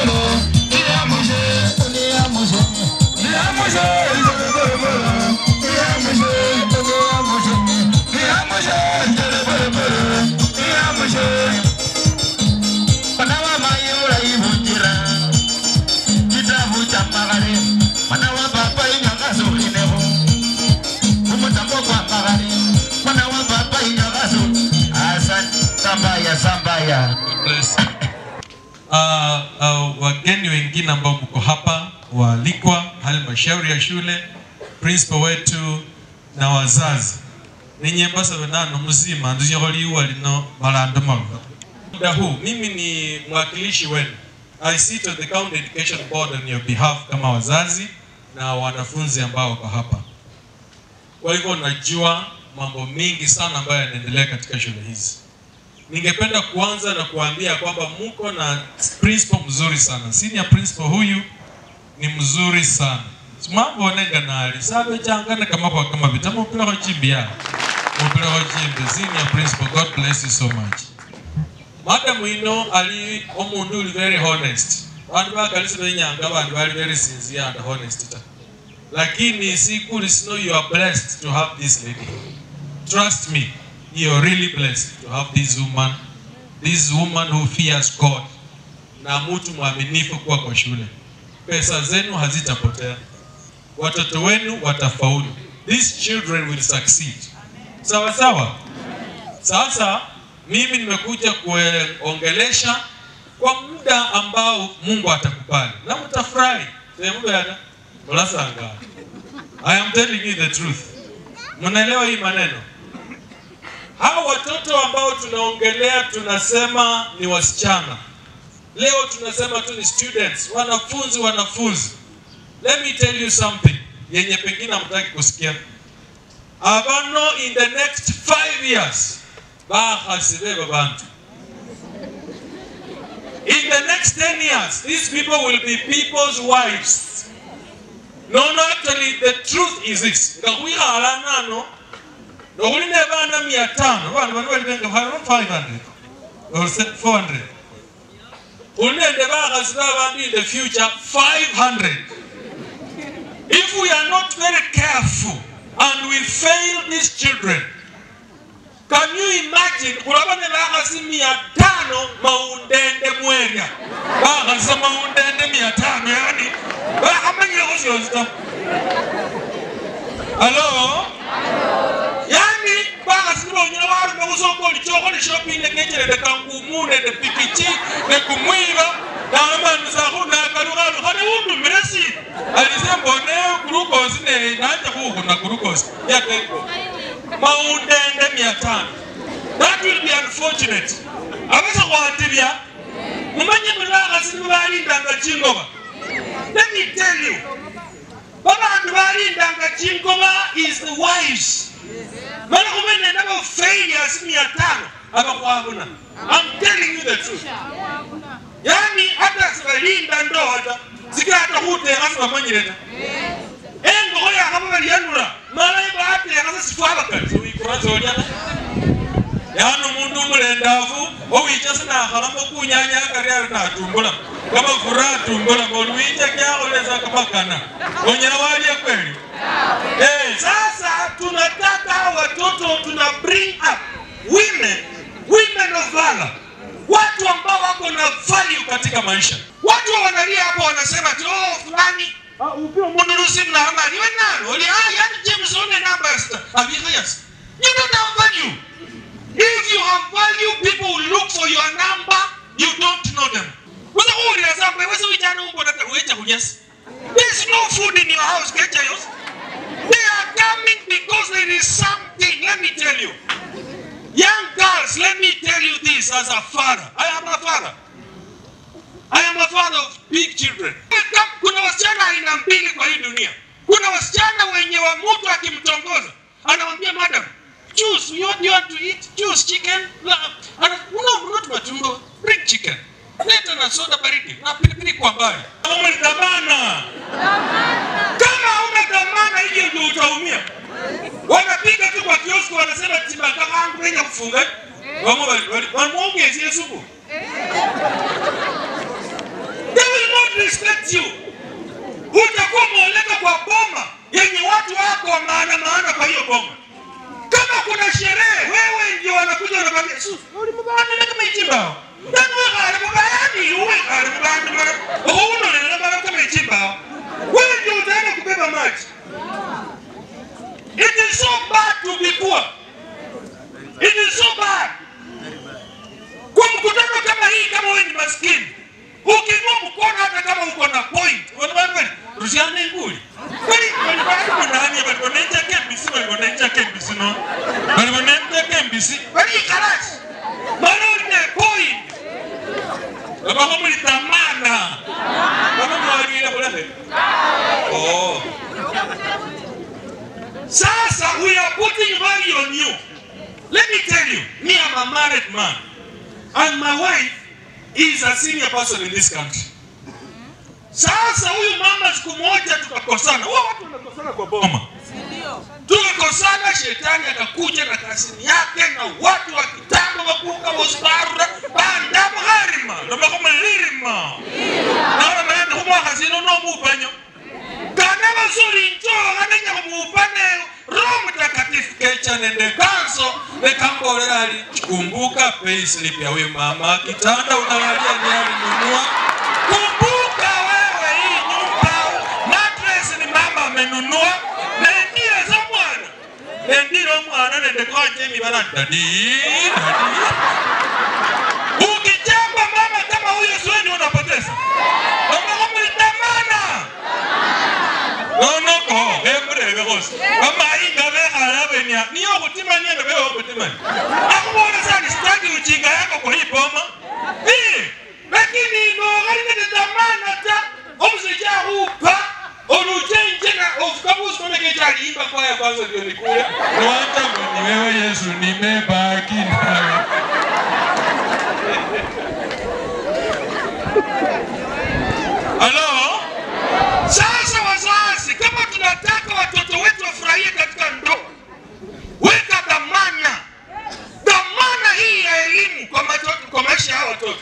Uh, uh, wageni wengine ambao mko hapa waalikwa, halmashauri ya shule, principal wetu na wazazi ninyi embasaba nano mzima nduzikho liwa lino malando mava muda huu mimi ni mwakilishi wenu I sit on the county education board on your behalf kama wazazi na wanafunzi ambao wako hapa kwa hivyo najua mambo mengi sana ambayo yanaendelea katika shule hizi ningependa kuanza na kuambia kwamba muko na principal mzuri sana. Senior principal huyu ni mzuri sana. Mambo onega nali sabe changana kama kwa kama vitamo pila kwa chimbi ya. Mpila kwa chimbi. Senior principal, God bless you so much. Madam ino ali omundu uli very honest. Bandu bakalisi benyanga bandu bali very sincere and honest ta. Lakini sikuli sino you are blessed to have this lady. Trust me, you're really blessed to have this woman, this woman who fears God na mtu mwaminifu kuwa kwa shule. Pesa zenu hazitapotea, watoto wenu watafaulu. These children will succeed. Sawa sawa. Sasa mimi nimekuja kuongelesha kwa muda ambao Mungu atakubali na mtafurahi. Sehemu yana mlasanga. I am telling you the truth. Mnaelewa hii maneno? Hao watoto ambao tunaongelea tunasema ni wasichana. Leo tunasema tu ni students, wanafunzi, wanafunzi. Let me tell you something yenye pengine hamtaki kusikia. Abano in the next five years bahasibe babantu. In the next 10 years, these people will be people's wives. No, no, actually, the truth is this. Ngakuyala nano, nokuline bana mia tano, bana bana bali benga 500 or 400. Unende bakhasi babantu in the future 500. If we are not very careful and we fail these children, can you imagine kulaba ne bakhasi mia tano maundende mwerya bakhasi maundende mia tano yani bakhamanyilekho syosita alo yani bakhasi nibonyela warume khusoko olichokho ne shopping nekechelede kangumu nende pikichi nekumwiba namanusakhu nakalukhalukha newundumile si alise mbone glukosi ne nanje khukhuna glukosi yakeiko maundende mia tano that will be unfortunate abasa khwatibya mumanye muli bakhasi nibalindanga chingoba let me tell you babandu balindanga chingoba is the wives mala khumene nabo failures mia tano abakhwabona i'm telling you the truth yani hata sibalinda ndoa ta sikata khutekha sibamanyile ta engokho yakhaba balyanula mala batekha sesifwabakati wikurasolya yani umundu umulendafu owicha sinakhalamo kunyanya akari ari natumbula kamafura atumbula oluwicha kyakholesa kamakana onyela walya kweli Eh, sasa tunataka watoto tuna bring up women women of valor watu ambao wako na value katika maisha watu watu wanalia hapo wanasema tu oh fulani upio munurusi mnamali we nalo oli ah yani James one numbers abiyas you don't have value if you have value people will look for your number you don't know them weza kuulira zambe weza wijana umbona wecha kunyasi there's no food in your house kecha yos they are coming because there is something let me tell you young girls let me tell you this as a father I am a father I am a father of big children. Kuna wasichana aina mbili kwa hii dunia. Kuna wasichana wenye wa mtu akimtongoza anamwambia madam, choose you want, you want to eat choose chicken. No, ana- no not matumbo, bring chicken. Leta na soda baridi na pilipili kwa mbali. Kama ni dhamana. Kama hauna dhamana hiyo ndio utaumia. Wanapiga tu kwa kioski wanasema tiba kama yangu wenye kufunga. Wamo wanamuongezea supu. They will not respect you. Utakuwa umeoleka kwa boma yenye watu wako wa maana maana kwa hiyo boma. Kama kuna sherehe, wewe ndio wanakuja wanakwambia, "Su, uli mubana na kama ichimba." Nani wewe kale mubani, uwe kale mubani mara. Uhuno na mara kama ichimba. Wewe ndio utaenda kubeba maji. It is so bad to be poor. It is so bad. Kwa mkutano kama hii kama wewe ni maskini, ukiinua mkono hata kama uko na point, wanaambia rushane nguli. Kwani kwani kwani nani bali wanaita KBC bali wanaita KBC no. Bali wanaita KBC. Bali karasi. Bali ni point. Baba kama ni tamana. Baba mwali ile bole. Oh. Sasa we are putting value on you. Let me tell you, me I'm a married man. And my wife is a senior person in this country. Sasa huyu mama siku moja tukakosana. Huwa watu wanakosana kwa boma. Tukakosana, shetani akakuja na kasini yake na watu wa kitambo wakuka wasbarura banda mharima ndoba kama lirima naona manene humwa hazino no mupanyo kana bazuri njo anenya kumupane roho mtakatifu kecha nende kanso nekambolera ali kumbuka payslip ya huyu mama kitanda unalalia ni alinunua kumbuka wewe hii nyumba mattress ni mama amenunua nendile za mwana nendile mwana nende kwanje mibala dadi dadi ukichamba mama kama huyo siweni unapoteza mama kama litamana nonoko emurebe kose amainga bekhalabenia niyo okutimania ndo bewe okutimania akubona sani sitaki ujinga yako kwa hii boma Eh, lakini nokalingene dhamana ta omusajja akhupa oluchenje na ofukabusikonekechaliimba kwaya kwanza ndio nikule niwantangwa ni wewe yesu nimebaki nawe halo sasa wazazi kama tunataka watoto wetu wafurahie katika ndoa weka dhamana dhamana hii ya elimu kwa, matoto, kwa maisha ya watoto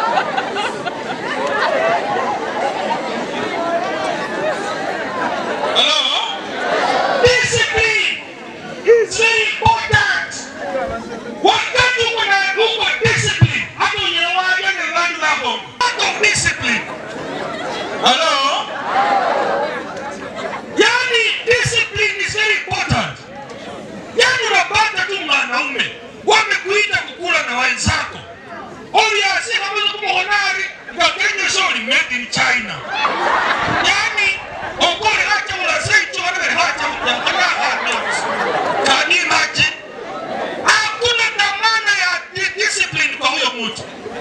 Hello? Discipline is very important. Wakati uko na uko discipline, hata unyewaja na vandu vako. Lack of discipline. Hello? Yani discipline is very important. Yani unapata tu mwanaume wamekuita kukula na wenzako. Oliasi kama kumuhonari ngakenya shori made in China. Yani okole hacha ulasecho wale hacha utakana hameos. Can you imagine? Hakuna dhamana ya di- discipline kwa huyo mtu.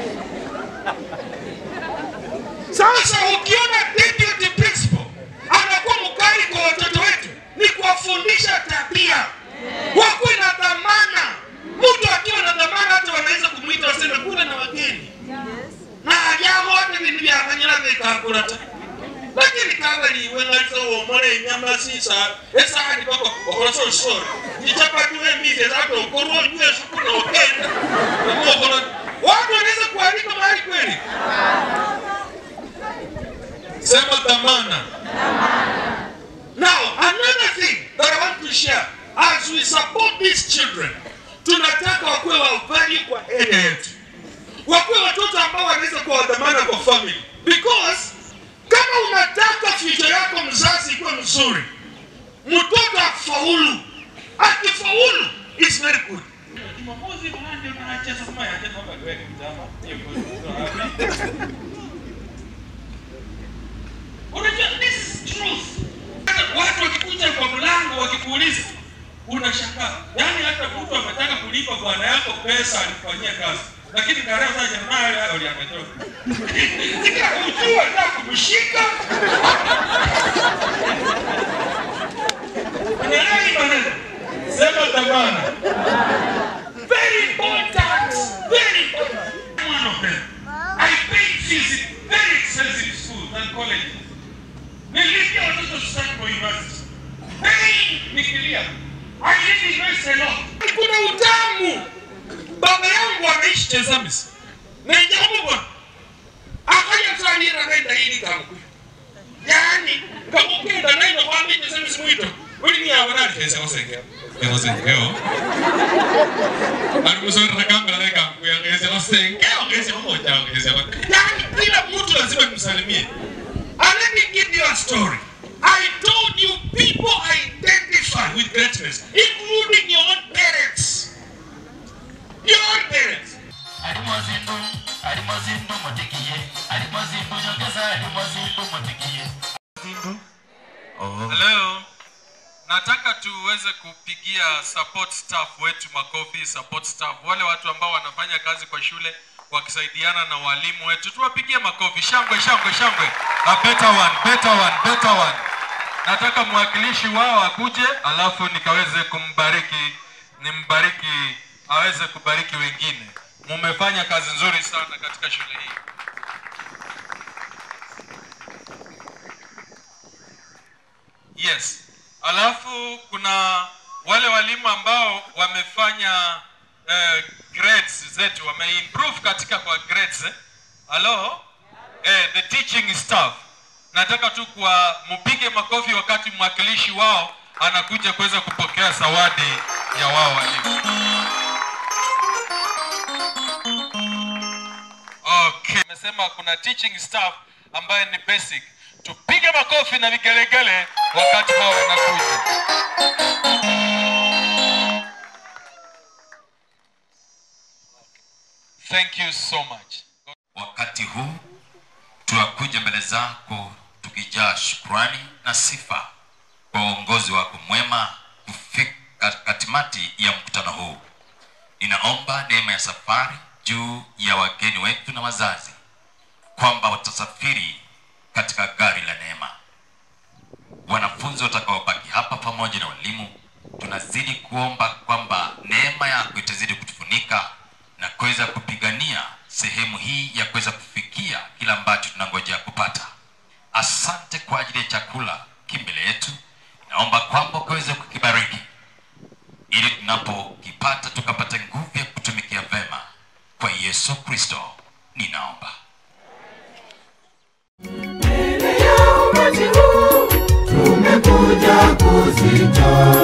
Sasa ukiona deputy principal anakuwa mkali kwa watoto wetu, ni kuwafundisha tabia, wakuwe na dhamana. Mtu akiwa na dhamana, hata wanaweza kumwita waseme kule na wageni na ajabo hata bintu byakanyira bikakula ta lakini kaba liwe ngalizo womole enyama sisa esahani pako okolaso lusoro ichapati wemize zata okorwa onywe sukuna okenda namuokolo watu wanaweza kualika mahali kweli sema dhamana now another thing that i want to share as we support these children tunataka wakuwe wa value kwa area yetu wakuwe watoto ambao wanaweza kuwa dhamana kwa family because mzuri mtoto afaulu akifaulu is very good Jumamosi mwanangu unacheza kama yaje baba wewe kitamba. Hiyo kwa unajua this is truth Hata watu wakikuja kwa mlango wakikuuliza unashangaa yaani hata mtu ametaka kulipa bwana yako pesa alifanyia kazi lakini tarehe sasa nayo hayo aliametoka ujua na kumshika unaelewa hii maneno sema tamana very important very important one of them I paid fees in very expensive schools and colleges nilipia watoto start for university hey nikilia I did invest a lot kuna utamu baba yangu ameishi Chezamis na jambo bwana akaja sanira nenda hili kamku yani kamukenda nenda kwa mimi Chezamis mwito uli ni abana kesa wasengea Kosengeo. Alikusoma kamba na kamku ya kesa wasengeo kesa moja kesa. yani kila mtu lazima nimsalimie and let me give you a story I told you people identify with greatness including your own parents your own parents Alimozindu, alimozindu motikiye, alimozindu nyongeza, alimozindu motikiye. Leo nataka tuweze kupigia support staff wetu makofi, support staff, wale watu ambao wanafanya kazi kwa shule wakisaidiana na walimu wetu, tuwapigie makofi. Shangwe, shangwe, shangwe. A better one, better one, better one. Nataka mwakilishi wao akuje, alafu nikaweze kumbariki, nimbariki, aweze kubariki wengine. Mumefanya kazi nzuri sana katika shule hii. Yes. Alafu kuna wale walimu ambao wamefanya eh, grades zetu wameimprove katika kwa grades eh. Hello? Eh, the teaching staff. Nataka tu kwa mpige makofi wakati mwakilishi wao anakuja kuweza kupokea zawadi ya wao walimu. Okay. Nimesema kuna teaching staff ambaye ni basic. Tupige makofi na vigelegele wakati hao wanakuja. Thank you so much. Wakati huu tunakuja mbele zako tukijaa shukrani na sifa kwa uongozi wako mwema kufika katimati ya mkutano huu. Ninaomba neema ya safari juu ya wageni wetu na wazazi, kwamba watasafiri katika gari la neema. Wanafunzi watakaobaki hapa pamoja na walimu, tunazidi kuomba kwamba neema yako itazidi kutufunika na kuweza kupigania sehemu hii ya kuweza kufikia kila ambacho tunangojea kupata. Asante kwa ajili ya chakula kimbele yetu, naomba kwamba ukaweze kukibariki ili tunapokipata tukapata nguvu ya kutumikia vema. Kwa Yesu Kristo ninaomba. Tumekuja kuzitoa